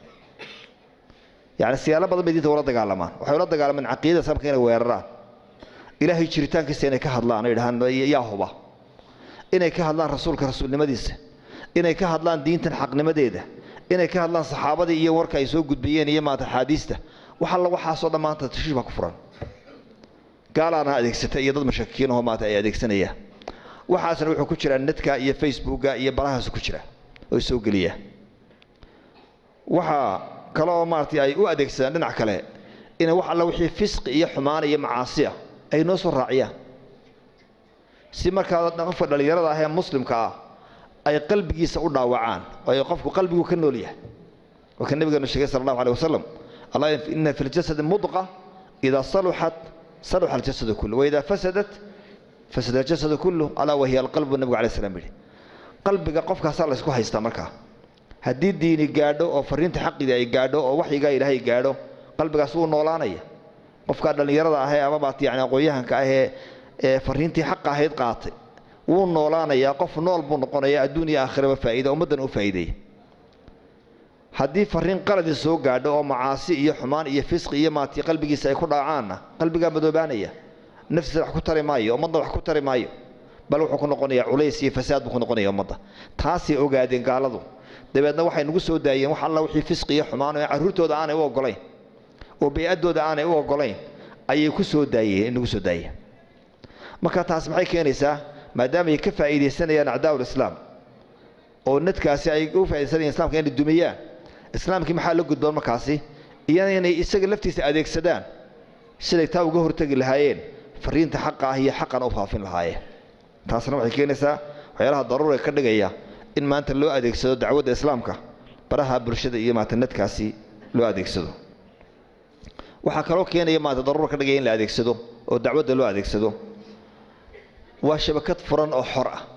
yacni siyaalo badan bay diinta ula dagaalamaan waxay ula dagaalamaan caqiidada islaamka inay weeraraan ilaahay jiritaankiisa inay ka hadlaan oo yidhahaan yaa huba inay ka hadlaan rasuulka rasuulnimadiisa inay ka hadlaan diintan xaqnimadeeda inay ka hadlaan saxaabadii iyo warka ay soo gudbiyeen iyo maanta axaadiista wax alla waxaasoo dhan maanta tashiish baa ku furan gaalaana adeegsata iyo dad mashakikiin ahoo maanta ay adeegsanayaan waxaasna wuxuu ku jiraa netka iyo facebooka iyo barahaasu ku jira oo soo geliyaa waxaa kale oo maaragtay ay u adeegsadaan dhinac kale inay wax alla wixii fisqi iyo xumaan iyo macaasi ah ay noo soo raaciyaan si markaa qofka dhallinyarada ah ee muslimka ah ay qalbigiisa u dhaawacaan oo ay qofku qalbigu ka nool yahay waa ka nabigeenu sheegay sala allahu aleyh wasalam allah ina fi ljasadi mudqa idaa saluxat saluxa aljasadu kullu waidaa fasadat fasada aljasadu kullu alaa wahiya alqalbu nabigu alay slam yidhi qalbiga qofkaasaa laysku haystaa markaa haddii diini gaadho oo fariinta xaqidii ay gaadho oo waxyigaa ilaahay gaadho qalbigaas wuu noolaanaya qofkaa dhallinyarada ahee ama maat yani aqoon-yahanka ahee ee fariintii xaqa ahayd qaatay wuu noolaanayaa qof nool buu noqonayaa adduun iyo aakhiraba faa'iida ummaddan u faa'iideeya haddii fariin qaladii soo gaadho oo macaasi iyo xumaan iyo fisqi iyo maati qalbigiisa ay ku dhaacaanna qalbigaa madoobaanaya naftiisa wax ku tari maayo ummadda wax ku tari maayo bal wuxuu ku noqonayaa culays iyo fasaad buu ku noqonaya ummadda taasay ogaadeen gaaladu dabeedna waxay nagu soo daayeen wax alla wixii fisqi iyo xumaan oo carruurtooda aanay u ogolayn oo bay-addooda aanay u ogolayn ayay ku soo daayeen nagu soo daayeen marka taas maxay keenaysaa maadaama ay ka faa'iidaysanayaan acdaa'ul islaam oo nadkaasi ay u faaidaysanayaan islamka inay dumiyaan islaamkii maxaa la gudboon markaasi iyana inay isaga laftiisa adeegsadaan siday taa uga hortegi lahaayeen fariinta xaqa ah iyo xaqan u faafin lahaayeen taasna waxay keenaysaa waxyaalaha daruura ka dhigaya in maanta loo adeegsado dacwadda islaamka baraha bulshada iyo maanta nadkaasi loo adeegsado waxaa kaloo keenaya maanta daruura ka dhigaya in la adeegsado oo dacwadda loo adeegsado waa shabakad furan oo xor ah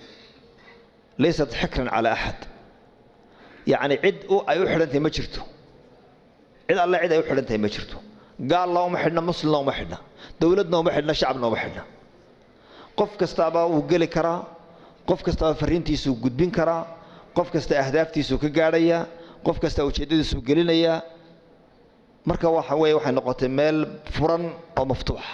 laysat xikran calaa axad yacni cid ay u xidhantahay ma jirto cid alle cid ay u xidhantahay ma jirto gaalna uma xidhna muslimna uma xidhna dowladna uma xidhna shacabna uma xidhna qof kastaaba wuu geli karaa qof kastaaba fariintiisuu gudbin karaa qof kasta ahdaaftiisuu ka gaadhayaa qof kasta ujeeddadiisuu gelinayaa marka waxa weeye waxay noqotay meel furan oo maftuuxa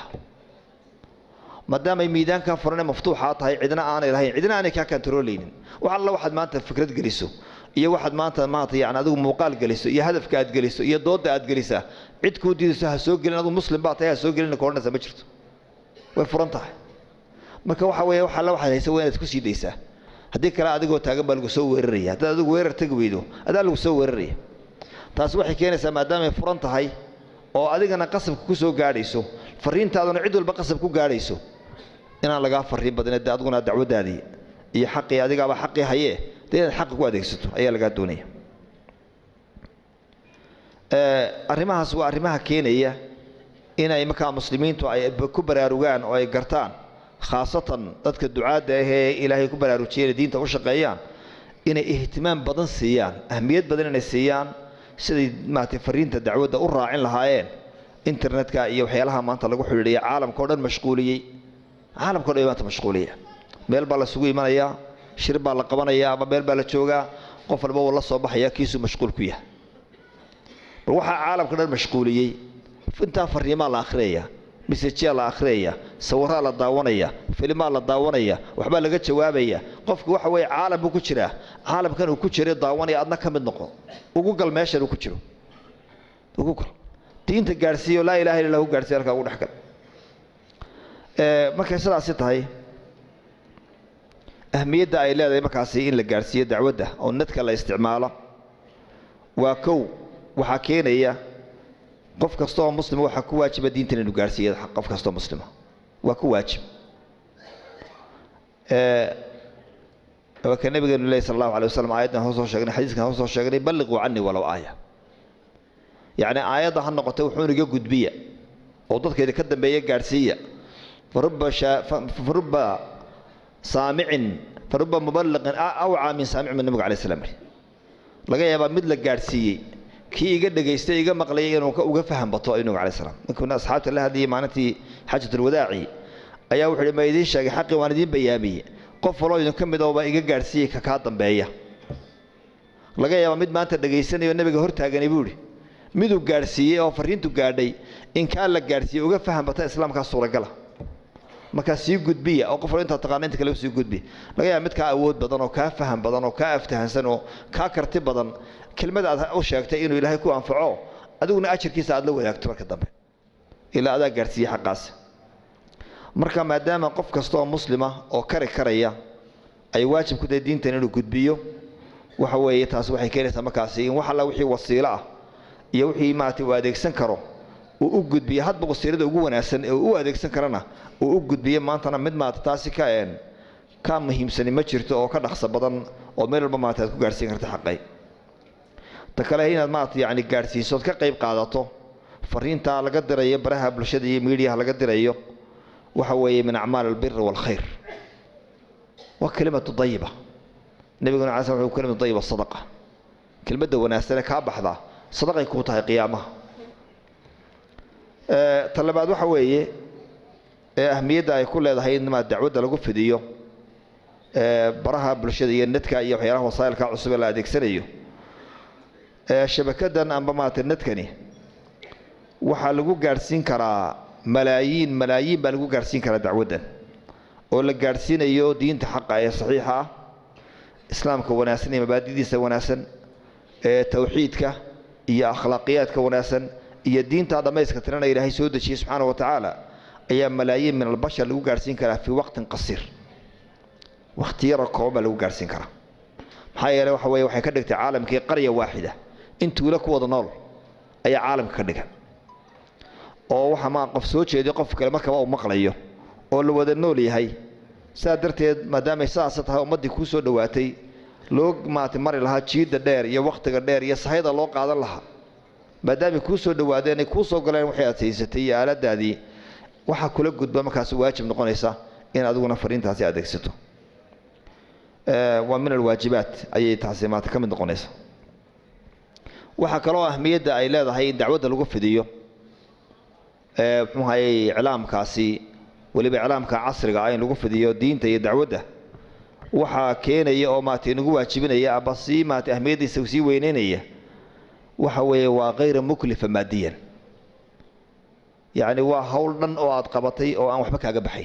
maadaamay miidaankaa furan ee maftuuxaa tahay cidna aanay lahayn cidna aanay kaa kantaroolaynin wax alla waxaad maanta fikrad geliso iyo waxaad maanta maanta yani adigu muuqaal geliso iyo hadafka aad geliso iyo doodda aad gelisaa cid kuu diidayso ha soo gelin adigu muslim baa tahay ha soo gelin ka odhanaysa ma jirto way furan tahay marka waxa weeye wax alla waxaad haysa waa inaad ku sii daysaa haddii kale adigoo taagan baa lagu soo weeraraya haddaad adigu weerar tegi weydo adaa lagu soo weeraraya taasi waxay keenaysaa maadaamay furan tahay oo adigana qasabka ku soo gaadhayso fariintaaduna cid walba qasab ku gaadhayso inaan lagaa fariin badin de adiguna dacwadaadii iyo xaqii adigaaba xaqii hayee dee inaad xaqa ku adeegsato ayaa lagaa doonaya arrimahaas waa arrimaha keenaya inay markaa muslimiintu ay ku baraarugaan oo ay gartaan khaasatan dadka ducaadda ahee ilaahay ku baraarujiyeen diinta u shaqeeyaan inay ihtimaam badan siiyaan ahmiyad badan inay siiyaan siday maaragtay fariinta dacwadda u raacin lahaayeen internetka iyo waxyaalaha maanta lagu xidhiidhaya caalamka o dhan mashquuliyey caalamka o dhan maanta mashquuliya meel baa lasugu imanayaa shir baa la qabanayaa ama meel baa la joogaa qof walba wuu la soo baxayaa kiisuu mashquul ku yahay bal waxaa caalamka dhan mashquuliyey intaa fariimaa la akhriyaya misajyaa la akhriyaya sawiraa la daawanaya filimaa la daawanaya waxbaa laga jawaabaya qofku waxa weeye caalam buu ku jiraa caalamkan uu ku jira daawanaya adna ka mid noqo ugu gal meeshan uu ku jiro ugu gal diinta gaadhsiiyo laa ilaha illa hu gaadhsiiyo halkaa ugu dhex gal markay sidaasi tahay ahmiyadda ay leedahay markaasi in la gaadhsiiyo dacwadda oo nadka la isticmaalo waa kow waxaa keenaya qof kasta oo muslima waxaa ku waajiba diintan inuu gaadhsiiyo qof kastaoo muslima waa ku waajib waa ka nabigeenu lehi sal allahu alay wasalam aayaddan hoos soo sheegnay xadiiskan hoos soo sheegnay balliquu canii walow aaya yacni aayadda ha noqotay wuxuun iga gudbiya oo dadkeeda ka dambeeya gaadhsiiya faruba faruba saamicin faruba mubaliqin awcaa min saamicin min nabiga alay slam laga yaabaa mid la gaadhsiiyey kii iga dhegaystay iga maqlayay inuu uga faham bato nabiga alay slam ninkuna asxaabta la hadlayay maalintii xaajatulwadaaci ayaa wuxuu hi ma idiin sheegay xaqii waan idiin bayaamiyey qof waloo idin ka mid ooba iga gaadhsiiyey ka kaa dambeeya laga yaabaa mid maanta dhegaysanayo nabiga hortaagani buu ihi miduu gaadhsiiyey oo fariintu gaadhay in kaa la gaadhsiiyey uga faham bata islaamkaa suuragala markaa sii gudbiya oo qof wal intaa taqaana inta kale sii gudbi laga yaaba mid kaa awood badan oo kaa faham badan oo kaa aftahansan oo kaa karti badan kelmada aad u sheegtay inuu ilaahay ku anfaco adiguna ajarkiisa aad la wadaagto marka dambe ilaa adaa gaadhsiiyey xaqaas marka maadaama qof kasta oo muslima oo kari karaya ay waajib ku tahay diintan inuu gudbiyo waxa weeye taas waxay keenaysaa markaasi in wax alla wixii wasiilo ah iyo wixii maaragtay uu adeegsan karo uu u gudbiyo hadba wasiilada ugu wanaagsan ee uu u adeegsan karana uu u gudbiyo maantana mid maarata taasi ka een ka muhiimsani ma jirto oo ka dhaqso badan oo meel walba maarata aad ku gaadhsiin karta xaqay ta kale inaad maarata yacni gaadhsiiso ood ka qayb qaadato fariintaa laga dirayo baraha bulshada iyo miidiyaha laga dirayo waxa weeye min acmaal albiri waalkhayr waa kelimatu dayiba nabiguna alay sl wuxuu kelimatu dayiba sadaqa kelmadda wanaagsane kaa baxdaa sadaqay kuu tahay qiyaamaha ta labaad waxa weeye ee ahmiyadda ay ku leedahay in maa dacwadda lagu fidiyo baraha bulshada iyo nadka iyo waxyaalaha wasaa'ilka cusub ee la adeegsanayo shabakadan amba maarata nadkani waxaa lagu gaadhsiin karaa malaayiin malaayiin baa lagu gaadhsiin karaa dacwaddan oo la gaadhsiinayo diinta xaqa ee saxiixa ah islaamka wanaagsan iyo mabaadidiisa wanaagsan ee tawxiidka iyo akhlaaqiyaadka wanaagsan iyo diintaa dhammayska tirana ilaahay soo dejiyey subxaana wa tacaala ayaa malaayiin min albashar lagu gaadhsiin karaa fii waqtin qasiir waqti yaroo kooban baa lagu gaadhsiin karaa maxaa yeeley waxa weye waxay ka dhigtay caalamkii qarya waaxida in tuulo ku wada nool ayaa caalamka ka dhigan oo waxa maa qof soo jeediyo qof kale markaba uu maqlayo oo la wada nool yahay sidaa darteed maadaamay sidaasa tahay ummaddii kuu soo dhowaatay loo maarata mari lahaa jiidda dheer iyo wakhtiga dheer iyo sahayda loo qaadan lahaa maadaamay kuu soo dhowaadeen ay kuu soo galeen waxay aad haysatay iyo aaladaadii waxaa kula gudba markaas waajib noqonaysa in adiguna fariintaasi adeegsato waa min alwaajibaat ayay taasi maanta ka mid noqonaysa waxaa kaloo ahmiyadda ay leedahay in dacwadda lagu fidiyo muxuu hayay iclaamkaasi weliba iclaamka casriga ah in lagu fidiyo diinta iyo dacwadda waxaa keenaya oo maarata inagu waajibinaya aba sii maarata ahmiyaddiisa sii weyneynaya waxa weeye waa kayra muklifa maadiyan yacni waa howl dhan oo aad qabatay oo aan waxba kaaga baxayn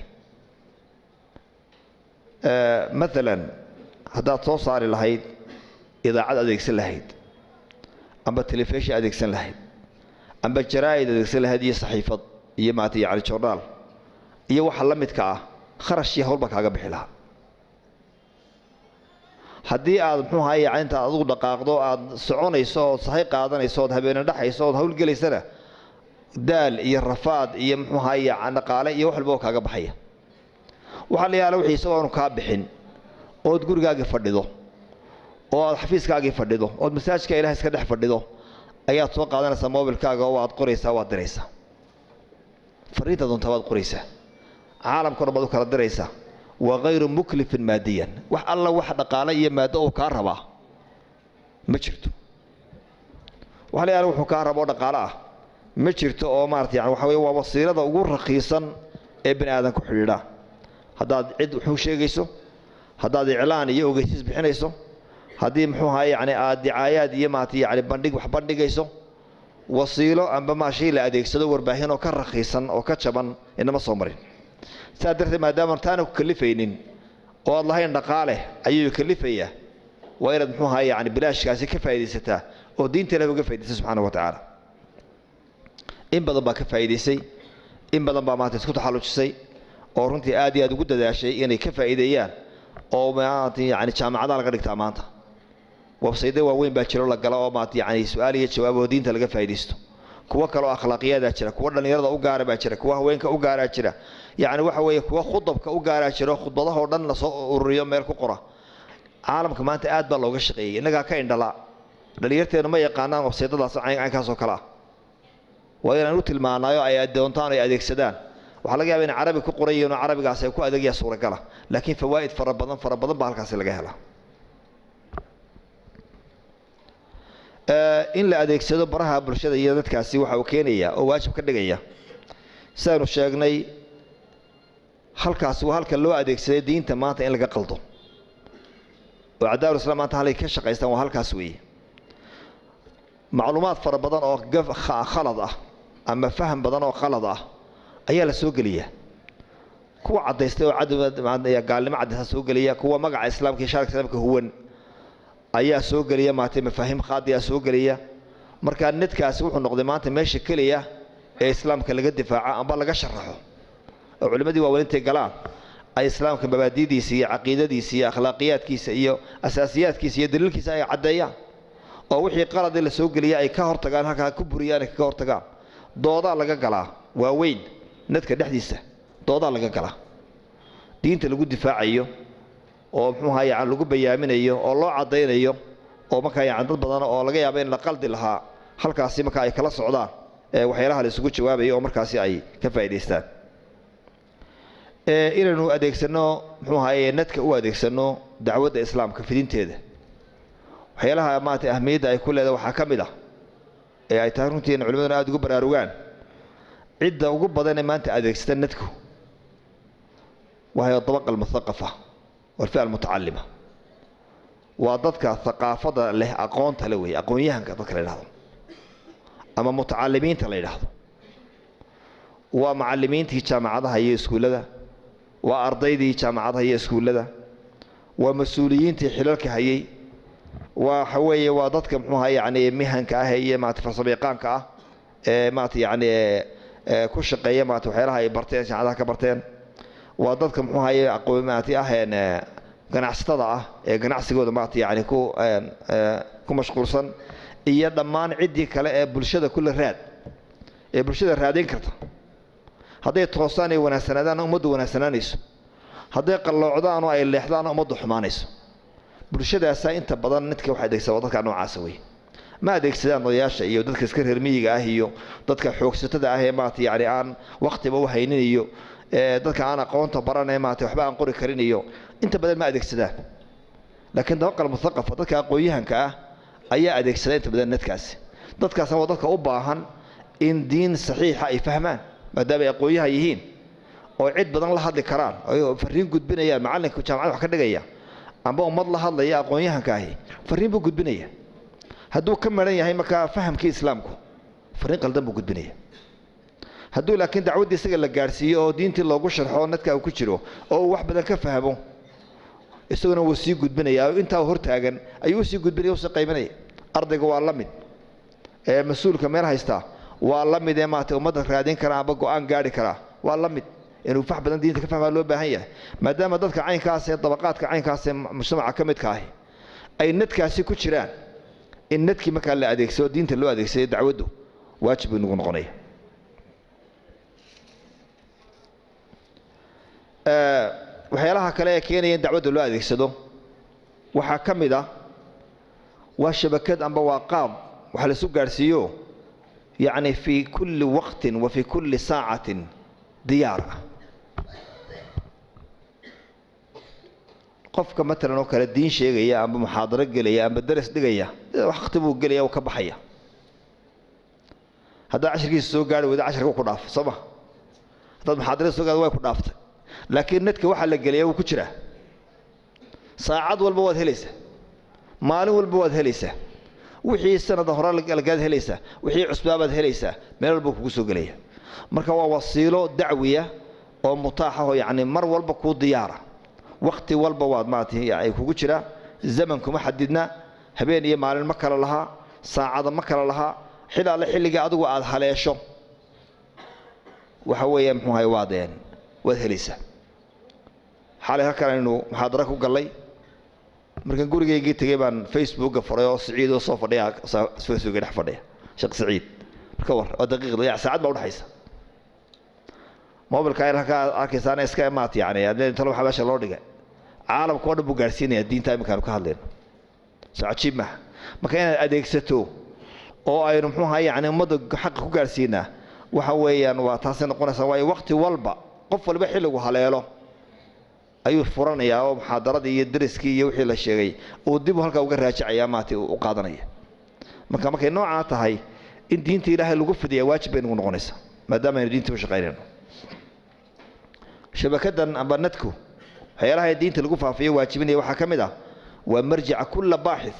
maalan haddaad soo saari lahayd idaacad adeegsan lahayd amba telefishin adeegsan lahayd amba jaraa'id adeegsan lahayd iyo saxiifad iyo maarata yacni jornaal iyo waxa la midka ah kharashii howlba kaaga bixi lahaa haddii aad muxuu ahaye yani intaad adugu dhaqaaqdo aad soconayso ood sahay qaadanayso ood habeene dhaxayso ood howlgelaysana daal iyo rafaad iyo muxuu ahaye dhaqaale iyo wax walba oo kaaga baxaya waxaa la yaala wixii isagoo aanu kaa bixin ood gurigaagii fadhido oo aad xafiiskaagii fadhido ood masaajidka ilaah iska dhex fadhido ayaad soo qaadanaysaa mobilkaaga oo waad qoraysaa waad diraysaa fariinta doontaa waad qoraysaa caalamka dhan baad u kala diraysaa waa kayru muklifin maadiyan wax alla wax dhaqaale iyo maaddo uu kaa rabaa ma jirto waxa la yaala wuxuu kaa rabo oo dhaqaale ah ma jirto oo maarata yani waxa weye waa wasiilada ugu raqiisan ee bani aadan ku xidhiidha haddaad cid wuxuu sheegayso haddaad iclaan iyo ogeysiis bixinayso haddii muxuu ahaa yani aad dicaayaad iyo maarata yani bandhig wax bandhigayso wasiilo amba maa shay la adeegsado warbaahin oo ka raqiisan oo ka jaban inama soo marin saa darteed maadaama taana ku kalifaynin oo aad lahayn dhaqaale ayuu kalifayaa waa inaad muxuu ahaa yani bilaashkaasi ka faaidaysataa oo diinta ilahi uga faa'idaysay subxaana wa tacaala in badan baa ka faa'idaysay in badan baa maanta isku taxallujisay oo runtii aad iyo aad ugu dadaashay inay ka faa'iideeyaan oo maanta yani jaamacadaha laga dhigtaa maanta websayda waaweyn baa jiro la gala oo maanta yani su-aal iyo jawaab oo diinta laga faa'iidaysto kuwo kaleoo akhlaaqiyadaa jira kuwo dhallinyarada u gaara baa jira kuwo haweenka u gaaraa jira yacni waxa weeye kuwo khudabka u gaaraa jira oo khudbadahoo dhan lasoo ururiyo meel ku qora caalamka maanta aad baa looga shaqeeyey innagaa ka indhala dhallinyarteenu ma yaqaanaan websaydadaas caynkaas oo kale ah waa inaan u tilmaanaayo ay doontaan ay adeegsadaan waxaa laga yaaba in carabi ku qoran yihiin oo carabigaas ay ku adeegyaa suuragala laakiin fawaa'id fara badan fara badan baa halkaasi laga helaa in la adeegsado baraha bulshada iyo dadkaasi waxa uu keenaya oo waajib ka dhigaya sidaanu sheegnay halkaas waa halka loo adeegsaday diinta maanta in laga qaldo oo cadaalu islam maanta halay ka shaqaystaan waa halkaas weeye macluumaad fara badan oo khalad ah ama faham badan oo khalad ah ayaa la soo geliyaa kuwa cadaystay oo gaalnimo cadaysta soo geliya kuwa magaca islaamka iyo shaarka islaamka huwan ayaa soo geliya maartay mafaahiim khaadiyaa soo geliya markaa nedkaasi wuxuu noqday maanta meesha keliya ee islaamka laga difaaco amba laga sharaxo oo culimmadii waaweynintay galaan ay islaamka mabaadidiisa iyo caqiidadiisa iyo akhlaaqiyaadkiisa iyo asaasiyaadkiisa iyo daliilkiisa ay caddeeyaan oo wixii qaladii la soo geliya ay ka hortagaan halkaa ku buriyaan ay kaga hortagaan doodaa laga galaa waaweyn nadka dhexdiisa doodaa laga galaa diinta lagu difaacayo oo muxuuha yacan lagu bayaaminayo oo loo caddaynayo oo markaa yacan dad badan oo laga yaaba in la qaldi lahaa halkaasi markaa ay kala socdaan ee waxyaalaha la isugu jawaabayo oo markaasi ay ka faa'idaystaan inaynu adeegsano muxuu ahaye nadka u adeegsano dacwadda islaamka fidinteeda waxyaalaha maarata ahmiyadda ay ku leedahay waxaa ka mid ah ee ay tahay runtii in culimaduna aada ugu baraarugaan cidda ugu badan ee maanta adeegsata nadku wahay dabaqa almuthaqafa walfi'a almutacalima waa dadka haqaafada leh aqoonta le weeye aqoon-yahanka dadka la yidhahdo ama mutacalimiinta la yidhaahdo waa macalimiintii jaamacadaha iyo iskuullada waa ardaydii jaamacadaha iyo iskuullada waa mas-uuliyiintii xilalka hayay waxa weeye waa dadka muxuuha yani mihanka ah iyo maarata farsamayaqaanka ah ee maarata yani ku shaqeeya maarata waxyaalaha ay barteen jaamacadaha ka barteen waa dadka muxuuhaye aqoon maarata aheen ganacsatada ah ee ganacsigooda maarata yani ku ku mashquulsan iyo dhammaan ciddii kale ee bulshada kula raad ee bulshada raadayn karta hadday toosaan ay wanaagsanaadaan ummaddu wanaagsanaanayso hadday qalloocdaan oo ay leexdaan ummaddu xumaanayso bulshadaasaa inta badan nidka wax adeegsada dadka noocaasa wey ma adeegsadaan odayaasha iyo dadka iska reer miyiga ah iyo dadka xoogsatada ah ee maarata yani aan waktiba u haynin iyo dadka aan aqoonta baranee maarata waxba aan qori karin iyo inta badan ma adeegsadaan laakiin dabaqal muthaqafa dadka aqoon-yahanka ah ayaa adeegsada inta badan nadkaasi dadkaasna waa dadka u baahan in diin saxiixa ay fahmaan maadaama ay aqoon-yahan yihiin oo cid badan la hadli karaan oo fariin gudbinayaan macallinka jaamacada wax ka dhigaya amba ummad la hadlaya aqoon-yahanka ahi fariin buu gudbinaya hadduu ka maran yahay markaa fahamkii islaamku fariin qaldan buu gudbinaya hadduu laakiin dacwaddii isaga la gaadhsiiyo oo diintii loogu sharxo nadka uu ku jiro oo uu wax badan ka fahmo isaguna wuu sii gudbinaya intaa hortaagan ayuu usii gudbinaya usii qaybinaya ardayga waa la mid ee mas-uulka meel haystaa waa la mid ee maarata ummadda raadin karaa amba go-aan gaari karaa waa la mid inuu fax badan diinta ka fahmaa loo baahan yahay maadaama dadka caynkaas ee dabaqaadka caynkaas ee mujtamaca ka midka ahi ay nadkaasi ku jiraan in nadkii markaa la adeegsado diinta loo adeegsaday dacwaddu waajib buu nagu noqonaya waxyaalaha kale ee keenaya in dacwadda loo adeegsado waxaa ka mid ah waa shabakad amba waa qaab waxa laisu gaadhsiiyo yacni fii kulli waqtin wa fii kulli saacatin diyaar ah qofka matalan oo kale diin sheegaya amba muxaadaro gelaya amba daras dhigaya waqti buu gelaya uu ka baxaya haddaad cashirkiisa soo gaari weyda cashirka ku dhaaf soo ma haddaad muxaadarada soo gaari way ku dhaaftay laakiin netka waxaa la geliyaa wuu ku jiraa saacad walba waad helaysaa maalin walba waad helaysaa wixii sanada hore lagaad helaysaa wixii cusbaabaad helaysaa meel walba kugu soo gelaya marka waa wasiilo dacwiya oo mutaaxa oo yacni mar walba kuu diyaara wakti walba waad maaragtay ay kugu jiraa zaman kuma xadidna habeen iyo maalin ma kala lahaa saacada ma kala lahaa xil alle xilliga adigu aad haleesho waxa weeye muxuu ahay waad waad helaysaa xalay halkan aynu muxaadaro ku gallay markaan gurigaygii tegey baan facebooka furay oo siciid oo soo fadhiya facebooka dhex fadhiya sheekh siciid marka war waa daqiiqda ya saacad baa udhexaysa mobilka ayr halkaa arkaysaana iska imaat yani adee talo waxaa meesha loo dhigay caalamka oo dhan buu gaadhsiinaya diinta iminkaanu ka hadlayno soo cajiib maha marka inaad adeegsato oo aynu muxuu ahay yani ummadda xaqa ku gaadhsiinaa waxa weeyaan waa taasay noqonaysaa waayo wakti walba qof walba xilligu haleelo ayuu furanayaa oo muxaadaradii iyo dariskii iyo wixii la sheegay uu dib halkaa uga raajacaya maati u qaadanaya marka markay noocaa tahay in diinta ilaahay lagu fidiya waajib bay nagu noqonaysaa maadaama aynu diinta u shaqaynayno shabakadan amba nadku waxyaalaha diinta lagu faafiyo waajibinaya waxaa ka mid ah waa marjica kulla baaxith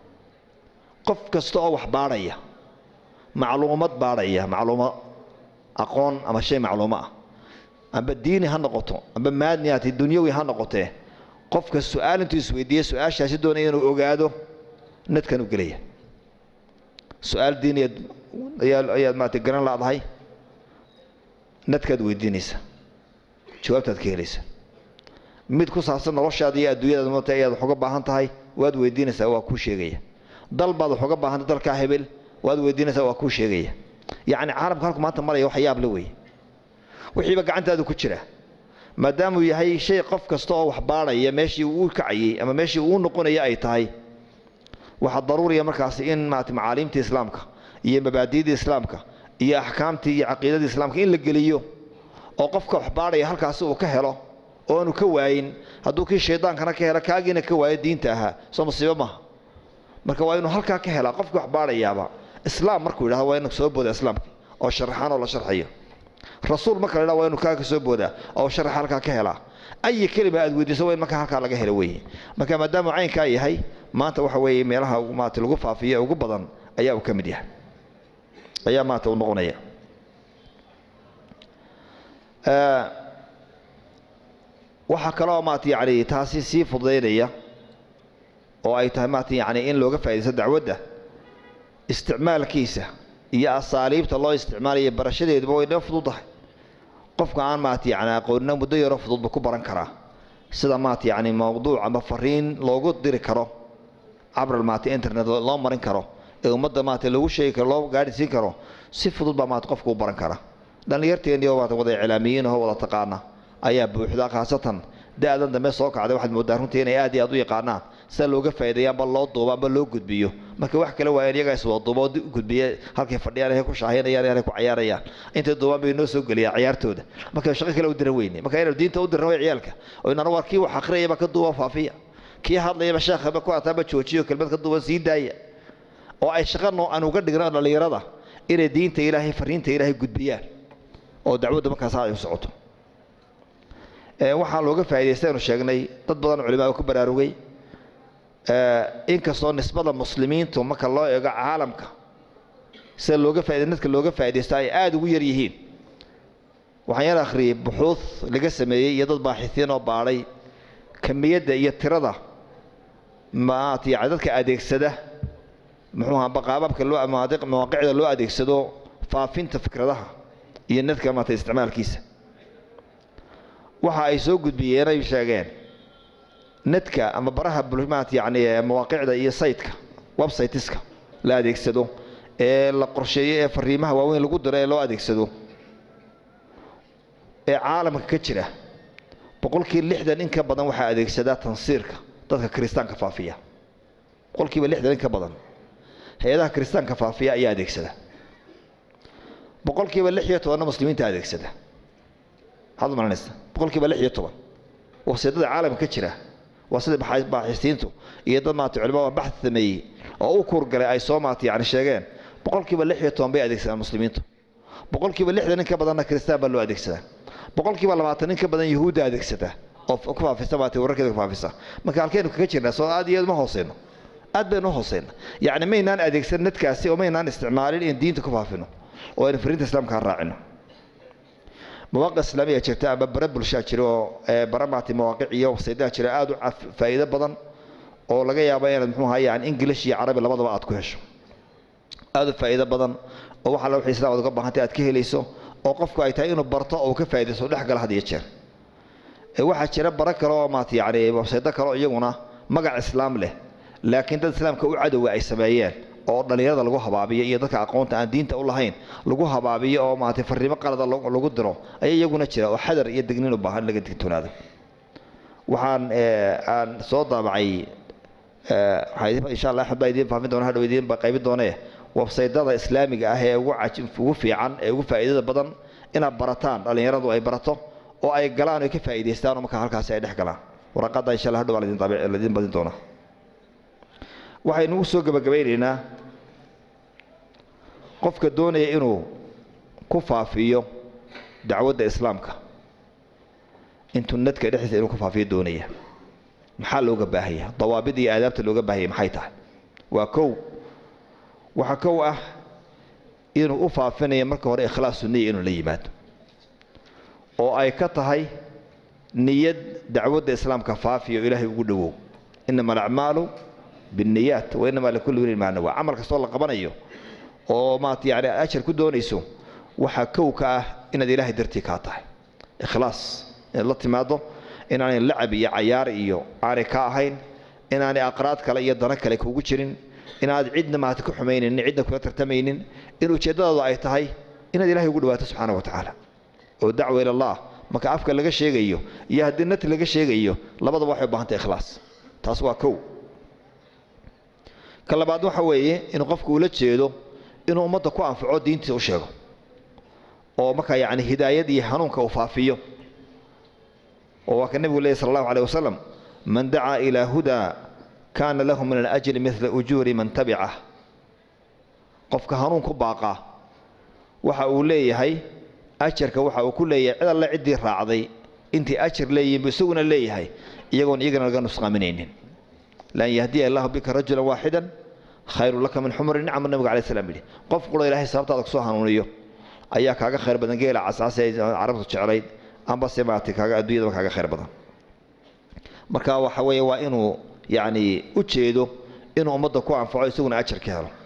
qof kasta oo wax baadhaya macluumad baadhaya macluumo aqoon ama shay macluumo ah amba diini ha noqoto amba maadni hati dunyawi ha noqotee qofka su-aal intuu isweydiiye su-aashaasi doonaya inuu ogaado nadkan u gelaya su-aal diiniyaad ayaad maarata garan laadahay nadkaad weydiinaysa jawaabtaad ka helaysa mid ku saabsan noloshaada iyo adduunyadaad mata ayaad wax uga baahan tahay waad weydiinaysaa waa kuu sheegaya dal baad wax uga baahantay dalkaa hebel waad weydiinaysaa waa kuu sheegaya yacni caalamka halku maanta maraya wax yaab la weeye wixiiba gacantaada ku jira maadaamuu yahay shay qof kasta oo wax baadhaya meeshii uu kacayey ama meeshii uu noqonaya ay tahay waxaa daruuriya markaasi in maarata macaaliimta islaamka iyo mabaadi'da islaamka iyo axkaamtii iyo caqiidadii islaamka in la geliyo oo qofka wax baadhaya halkaasi uu ka helo oo aanu ka waayin hadduu kii shaydaankana ka helo kaagiina ka waayo diinta ahaa soo musiibo maaha marka waa inuu halkaa ka helaa qofkii wax baadhayaaba islaam markuu yidhahdo waa inu soo booda islaamka oo sharaxaan oo la sharxayo rasuul marka la dhaa waa inu kaa ka soo boodaa oo sharaxa halkaa ka helaa ayi kelima aad weydiiso waa in markaa halkaa laga helo weeye marka maadaama caynkaa yahay maanta waxa weeye meelaha maarata lagu faafiyo ugu badan ayaa uu ka mid yahay ayaa maanta uu noqonaya waxaa kaloo maarata yani taasi sii fududaynaya oo ay tahay maarata yani in looga faaidaysto dacwadda isticmaalkiisa iyo asaaliibta loo isticmaalaya barashadeeduba way dhan fududahay qofka aan maarata yani aqoonina muddo yaroo fududba ku baran karaa sida maarata yani mawduuc ama fariin loogu diri karo cabral maarata internet loo marin karo ee ummadda maarata lagu sheegi karo loo gaadhisiin karo si fudud baa maarata qofka u baran kara dhallinyarteeniyo maarata wada iclaamiyiin oo wada taqaana ayaa buuxda khaasatan da-dan dambe soo kacday waxaad moodaa runtii inay aad iyo aad u yaqaanaan sida looga faa'iideeya amba loo duubo amba loo gudbiyo marka wax kale waa in iyagaa iswada duubo oo gudbiya halkay fadhiyaan hay ku shaahaynayaan halay ku cayaarayaan intay duubaan bay noo soo geliyaa ciyaartooda marka shaqo kale u diran weyne marka inaynu diinta u dirna way ciyaalka oo inana war kii wax akhriyayaba ka duuba faafiya kii hadlayaba sheekhaba ku ataaba joojiyo kelmad ka duuba sii daaya oo ay shaqa noo aan uga dhigno dhallinyarada inay diinta ilaahay fariinta ilaahay gudbiyaan oo dacwadda markaas ay u socoto waxaa looga faa'iidaysta aynu sheegnay dad badan culimaa ku baraarugay inkastoo nisbada muslimiintu marka loo eego caalamka sida looga faa'iday dadka looga faa'iidaysto ay aada ugu yar yihiin waxaan yar akhriyey buxuud laga sameeyey iyo dad baaxisiin oo baadhay kamiyadda iyo tirada maat yani dadka adeegsada muxuu ahaa baqaababka loo mawaaqicda loo adeegsado faafinta fikradaha iyo nadka maata isticmaalkiisa waxa ay soo gudbiyeen ay sheegeen nadka ama baraha bulmaat yani mawaaqicda iyo saytka websiteska la adeegsado ee la qorsheeyo ee fariimaha waaweyn lagu diro ee loo adeegsado ee caalamka ka jira boqolkii lixdan in ka badan waxaa adeegsadaa tansiirka dadka kiristaanka faafiya boqolkiiba lixdan in ka badan hay-adaha kiristaanka faafiya ayaa adeegsada boqolkiiba lix iyo tobanna muslimiinta adeegsada maxaad u malanaysa boqolkiiba lix iyo toban wasiidada caalamka ka jira waa sida baaxisiintu iyo dad maata culimada baxd sameeyey oo u kuurgalay ay soo maata yani sheegeen boqolkiiba lix iyo toban bay adeegsadaan muslimiintu boqolkiiba lixdan in ka badanna kristaan baa loo adeegsadaa boqolkiiba labaatan in ka badan yahuudda adeegsata oo ku faafisa maatay wararkeeda ku faafisa marka halkaynu kaga jirnaa soo aad iyo aad ma hooseyno aad baynu u hooseyna yacni maynaan adeegsan nadkaasi oo maynaan isticmaalin in diinta ku faafino oo aynu fariinta islaamka raacino mawaaqic islaamiya jirta ama bare bulshaa jira oo bare maatay mawaaqic iyo websaydaha jira aad u faa'iido badan oo laga yaabo inaad muxuu ahaa yani english iyo carabi labadaba aad ku hesho aad u faa'iido badan oo waxa la wixii islaamad uga baahantay aad ka helayso oo qofku ay tahay inuu barto oo uu ka faa'iidaysto dhex gala had iyo jeer waxaa jira bara kale oo maata yani websaydo kale oo iyaguna magac islaam leh laakiin dad islaamka u cadowa ay sameeyeen oo dhallinyarada lagu habaabiyo iyo dadka aqoonta aan diinta u lahayn lagu habaabiyo oo maaragtay farriimo qalada lagu diro ayaa iyaguna jira oo xadar iyo degnin u baahan laga digtoonaado waxaan aan soo daabacay insha allah axmed baa idiin faafin doona hadhow idiin qaybin doonee websaydada islaamiga ah ee ugu ugu fiican ee ugu faa'iidada badan inaad barataan dhallinyaradu ay barato oo ay galaan oo ka faa'iidaystaan oo markaa halkaasi ay dhex galaan waraqadda insha allah hadhow baa laidin badin doonaa waxaynu u soo gebagabaynaynaa qofka doonaya inuu ku faafiyo dacwadda islaamka intuu nadka dhexdiisa inuu ku faafiyo doonaya maxaa looga baahaya dawaabid iyo aadaabta looga baahaya maxay tahay waa kow waxaa kow ah inuu u faafinayo marka hore ikhlaasu niya inuu la yimaado oo ay ka tahay niyad dacwadda islaamka faafiyo ilaahay ugu dhowow inama alacmaalu binniyaat wa inamaa likulli wlin maa nawaa camal kastoo la qabanayo oo maata yani ajar ku doonayso waxaa kow ka ah inaad ilaahay dartii kaa tahay ikhlaas inaad la timaado inaanay lacab iyo cayaar iyo aanay ka ahayn inaanay aqraad kale iyo dano kale kugu jirin inaad cidna maata ku xumaynin cidna kula tartamaynin in ujeeddadaadu ay tahay inaad ilahay ugu dhawaato subxaana wa tacaala oo dacwa ila allah marka afka laga sheegayo iyo haddii nati laga sheegayo labadaba waxay u baahantay ikhlaas taas waa kow ka labaad waxa weeye inuu qofku ula jeedo inuu ummadda ku anfaco diintiisa u sheego oo markaa yacni hidaayad iyo hanuunka uu faafiyo oo waa ka nebigu leeyahy sala allahu alayh wasalam man dacaa ilaa hudaa kaana lahu min alajri midla ujuuri man tabicah qofka hanuun ku baaqaa waxa uu leeyahay ajarka waxa uu ku leeyahay cid alle ciddii raacday intii ajar leeyihin buu isaguna leeyahay iyagoon iyagana laga nusqaaminaynin lan yahdiya allahu bika rajulan waaxidan khayru laka min xumri nicma nabiga alai slam yidhi qof qura ilahay sababtaada kusoo hanuuniyo ayaa kaaga khayr badan geela casaase ay carabtu jeclayd ambase maaragtay kaaga adduunyadaba kaaga khayr badan marka waxa weeye waa inuu yacni u jeedo inuu ummadda ku anfaco isaguna ajar ka helo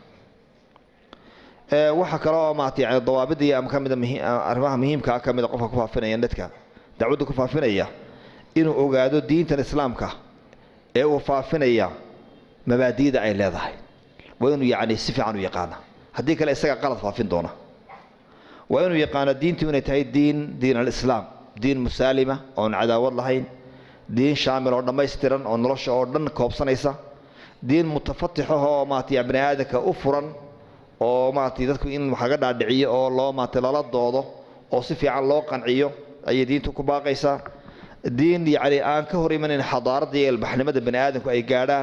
waxaa kale oo maarata yani dawaabida iyo ama kamida arrimaha muhiimkaa ka mida qofka ku faafinaya dadka dacwadda ku faafinaya inuu ogaado diintan islaamka ee uu faafinaya mabaadi'da ay leedahay waa inuu yacni si fiican u yaqaana haddii kale isaga qalad faafin doona waa inuu yaqaano diintu inay tahay diin diin alislaam diin musaalima oon cadaawad lahayn diin shaamil oo dhammaystiran oo nolosha oo dhan koobsanaysa diin mutafatixah oo maarata bani aadamka u furan oo maarata dadku in wax laga dhaadhiciyo oo loo maarata lala doodo oo si fiican loo qanciyo ayay diintu ku baaqaysaa diin yacni aan ka hor imanayn xadaaradda iyo ilbaxnimada bani aadamku ay gaadhaan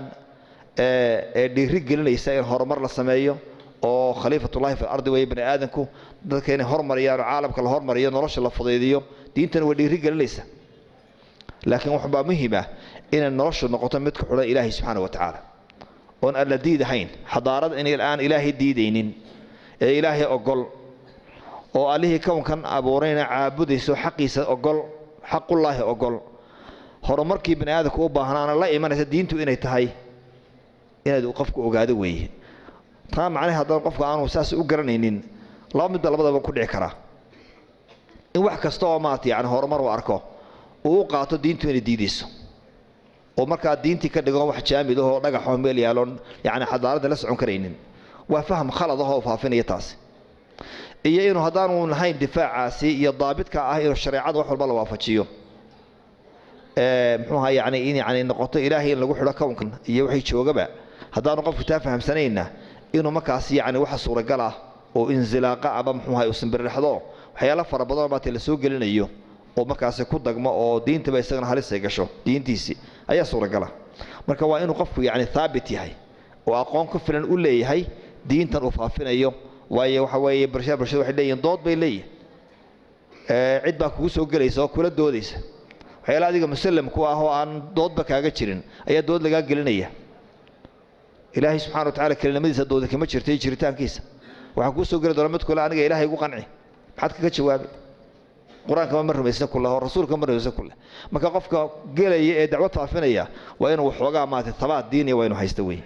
ee dhiiri gelinaysa in horumar la sameeyo oo khaliifatullahi fi ardi weeye bani aadamku dadka inay hormariyaan oo caalamka la hormariyo nolosha la fudaydiyo diintana way dhiiri gelinaysa laakiin waxbaa muhiim ah inay noloshu noqoto mid ku xidhan ilaahay subxaana wa tacaala oon aan la diidahayn xadaarada in aan ilaahay diidaynin ee ilaahay ogol oo allihii kownkan abuurayna caabudayso xaqiisa ogol xaqullaahi ogol horumarkii bani aadamku u baahnaana la imanaysa diintu inay tahay inaad qofku ogaado weeye taa macnahe haddana qofka aanu saas u garanaynin laba midba labadaba ku dhici karaa in wax kasta oo maarata yani horumar u arko uu u qaato diintu inay diidayso oo markaa diintii ka dhigo wax jaamid ahoo dhagaxoo meel yaaloon yani xadaaradda la socon karaynin waa faham khalad ahoo faafinaya taasi iyo inuu haddaanu lahayn difaacaasi iyo daabidka ah inuu shareecada wax walba la waafajiyo muxuuha yani in yani noqoto ilaahay in lagu xidho kownkan iyo wixii joogaba haddaanu qofku taa fahamsanayna inuu markaas yani waxa suuragal ah oo inzilaaqa ama muxuuha usanbirirxdo waxyaala fara badanoo maata la soo gelinayo oo markaasi ku dagmo oo diintaba isagana halisay gasho diintiisii ayaa suuragala marka waa inuu qofku yani haabit yahay oo aqoon ku filan u leeyahay diintan uu faafinayo waayo waxa weeye bulshada bulshada waxay leeyihin dood bay leeyihin cid baa kugu soo gelaysa oo kula doodaysa waxyaala adiga musallam ku ah oo aan doodba kaaga jirin ayaa dood lagaa gelinaya ilaahay subxana wa tacala kelinimadiisa dooda kama jirta iyo jiritaankiisa waxaa kuu soo geli doona mid kule aniga ilaahay igu qanci maxaad kaga jawaabay qur-aankama ma rumaysna kuleh oo rasuulka ma rumaysna kuleh marka qofka gelaya ee dacwad faafinaya waa inuu waxoogaa maarata tabaad diiniya waa inuu haysta wey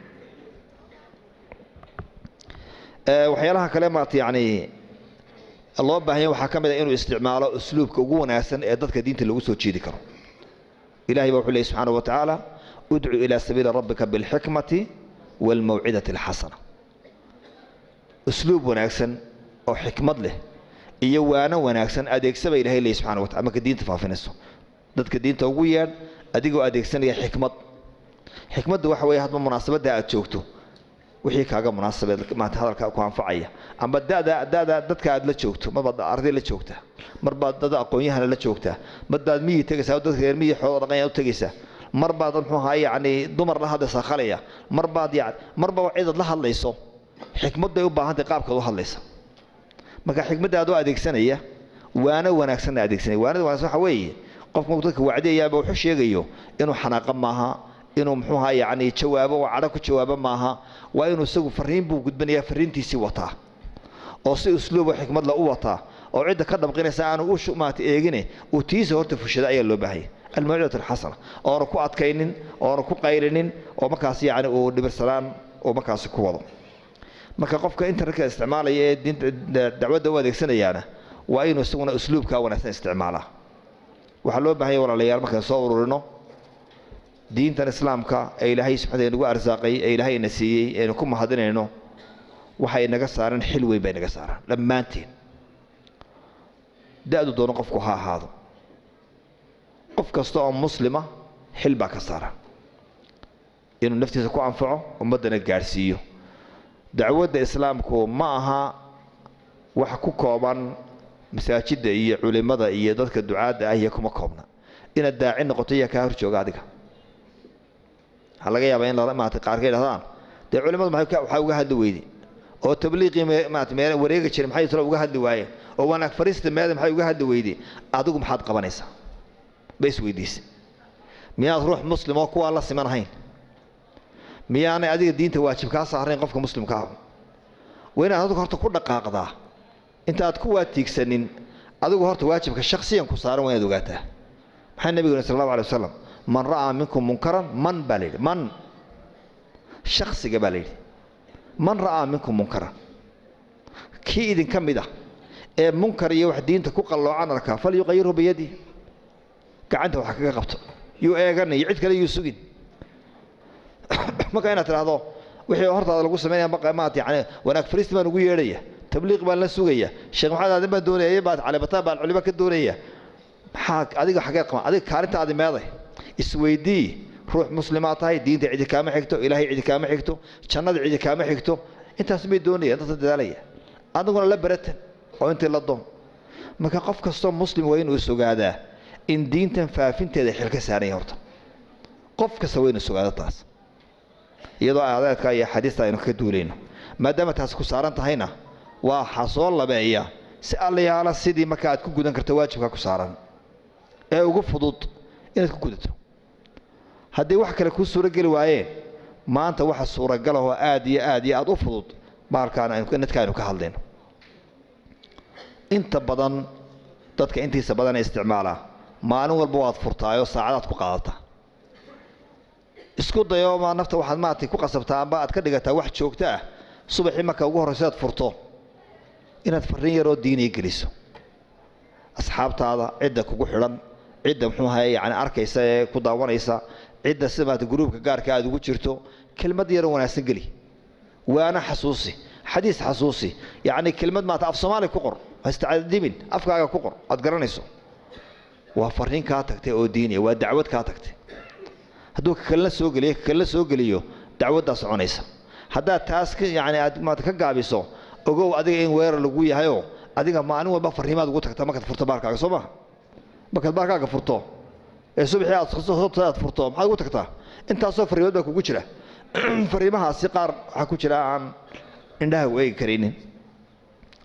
waxyaalaha kale maarata yacni loo baahan yahay waxaa ka mid a inuu isticmaalo usluubka ugu wanaagsan ee dadka diinta lagu soo jeedi karo ilahay baa wuxuu leeyay subxaana wa tacaala udcu ilaa sabiili rabbika bilxikmati waalmawcidati alxasana usluub wanaagsan oo xikmad leh iyo waano wanaagsan adeegsaba ilahay leeyay subxana wa tacala marka diinta faafinayso dadka diinta ugu yeedh adigoo adeegsanaya xikmad xikmadda waxa weeye hadba munaasabadda aad joogto wixii kaaga munaasabeed maanta hadalka ku anfacaya amba dada dada dadka aad la joogto marbaad arday la joogtaa marbaad dad aqoon-yahana la joogtaa marbaad miyi tegaysaa oo dadka reer miyi xoolo dhaqanya u tegaysaa marbaad muxuu ahaa yacni dumar la hadlaysaa khalaya marbaad yani marba cidaad la hadlayso xikmadday u baahantahay qaabkaad u hadlaysa marka xikmadda adoo adeegsanaya waano wanaagsanna adeegsanaya waanada wanaagsan waxa weeye qofku markuu dadka wacdiyayaaba wuxuu sheegayo inuu xanaaqa maaha inuu muxuu ahaa yacni jawaabo oo cadho ku jawaabo maaha waa inuu isagu fariin buu gudbinayaa fariintiisii wataa oo si usluubo xikmadla u wataa oo cidda ka dhabqinaysa aanu u maata eegine uu tiisa horta fushada ayaa loo baahaya almawcidatu alxasana oona ku adkaynin oona ku qaylinin oo markaas yacni uu dhibirsanaan uu markaasi ku wado marka qofka internetka isticmaalaya ee diinta dacwadda u adeegsanayaana waa inuu isaguna usluubkaa wanaagsan isticmaalaa waxaa loo baahanya walaalayaal markaan soo ururino diintan islaamka ee ilaahay subxaana nagu arsaaqay ee ilaahayna siiyey eenu ku mahadinayno waxay naga saareen xil weyn bay naga saaraan dhammaanteen da-du doono qofku ha ahaado qof kasta oo muslima xil baa ka saaran inuu naftiisa ku anfaco ummaddana gaadhsiiyo dacwadda islaamku ma aha wax ku kooban masaajidda iyo culimmada iyo dadka ducaadda ah iyo kuma koobna inaad daaci noqoto iyaa kaa hor jooga adiga waxaa laga yaabaa in maarata qaar ka yidhahdaan dee culimmadu waxaa uga hadli weyday oo tabliiqii maarata meel wareegi jiray maxay talo uga hadli waayeen oo wanaag fariista meeda maxay uga hadli weyday adigu maxaad qabanaysaa ba isweydiisay miyaad ruux muslim oo kuwaa la siman ahayn miyaanay adiga diinta waajib kaa saarayn qofka muslimka ah waa inaad adigu horta ku dhaqaaqdaa inta aad ku waatiigsanin adigu horta waajibka shaksiyan ku saaran waa inaad ogaataa maxaa nebigu yiri sal allahu alay wasalam man ra'aa minkum munkaran man baa la yidhi man shaksiga baa la yidhi man ra'aa minkum munkaran kii idinka mid ah ee munkar iyo wax diinta ku qalloocan arkaa falyuqayirhu biyadih gacanta wax kaga qabto yuu eeganay cid kale yuu sugin marka inaad tidhaahdo wixii hortaada lagu samaynaya maat yani wanaag fariist baan ugu yeedhaya tabliiq baan la sugaya sheekh maxamed aadan baan doonaya baad calibataan baan culimo ka doonaya maxaa adiga xagee qaban adiga kaalintaadi meeday isweydii ruux muslimaa tahay diinta cidi kaama xigto ilaahay cidi kaama xigto jannada cidi kaama xigto intaas may doonaya dadka dadaalaya adiguna la baratan oo intii la doon marka qof kastoo muslim waa inuu isogaadaa in diintan faafinteeda xil ka saaranya horta qof kasta waa inuu isogaado taas iyadoo aadeedka iyo xadiista aynu ka duulayno maadaama taasi ku saaran tahayna waa waxaa soo labeeya si allayaala sidii marka aad ku gudan karto waajibka ku saaran ee ugu fudud inaad ku gudato haddii wax kale kuu suurogeli waayeen maanta waxa suuragalahoo aad iyo aad iyo aad u fudud baalkaan nadka aynu ka hadlayno inta badan dadka intiisa badan ee isticmaalaa maalin walba waad furtaayoo saacadaad ku qaadataa isku dayo ma nafta waxaad maaragtay ku qasabtaa amba aad ka dhigataa wax joogto ah subaxii marka ugu horraysa aad furto inaad farriin yaroo diiniya geliso asxaabtaada cidda kugu xidhan cidda muxuu ahaye yani arkaysa ee ku daawanaysa cidda sida maarata gruubka gaarka aad ugu jirto kelmad yaroo wanaagsan geli waana xasuusi xadiis xasuusi yacni kelmad maarata af soomaali ku qor hastacadimin afkaaga ku qor aad garanayso waa farriin kaa tagtay oo diiniya waa dacwad kaa tagtay hadduu kakalena soo geliyo kakalena soo geliyo dacwaddaa soconaysa haddaad taas yani aad maarata ka gaabiso ogow adiga in weerar lagu yahayoo adiga maalin walba farriimaad ugu tagtaa markaad furto baarkaaga soo maha markaad baarkaaga furto ee subaxii aad aad furto maxaad ugu tagtaa intaasoo farriimood baa kugu jira farriimahaasi qaar waxaa ku jira aan indhaha u eegi karaynin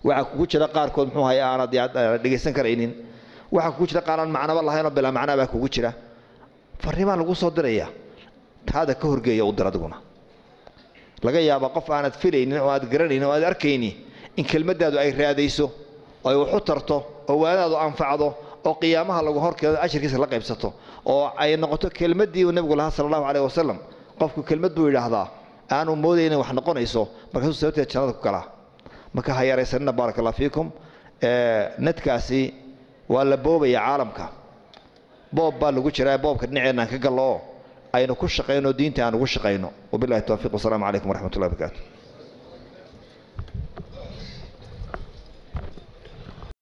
waxaa kugu jira qaarkood muxuu haya aanad dhegaysan karaynin waxaa kugu jira qaar aan macnaba lahayn oo bilaa macnaa baa kugu jira farriimaa lagu soo diraya taada ka horgeeya u dir adiguna laga yaaba qof aanad filaynin oo aad garanaynin oo aad arkayni in kelmaddaadu ay raadayso oo ay waxu tarto oo waadaadu anfacdo oo qiyaamaha lagu horkeedo ashirkiisa la qaybsato oo ay noqoto kelmaddii uu nebigu lahaa sala allahu caleyh wasalam qofku kelmad buu yidhaahdaa aanu moodayn inay wax noqonayso markaasuu sababteed jannada ku galaa marka ha yaraysanina baaraka allah fiikum nadkaasi waa la boobaya caalamka boob baa lagu jiraa boobka dhinaceenaan ka gallo oo aynu ku shaqayno diinta aan ugu shaqayno wabillahi towfiiq wasalaamu calaykum waraxmat ullahi barakaatu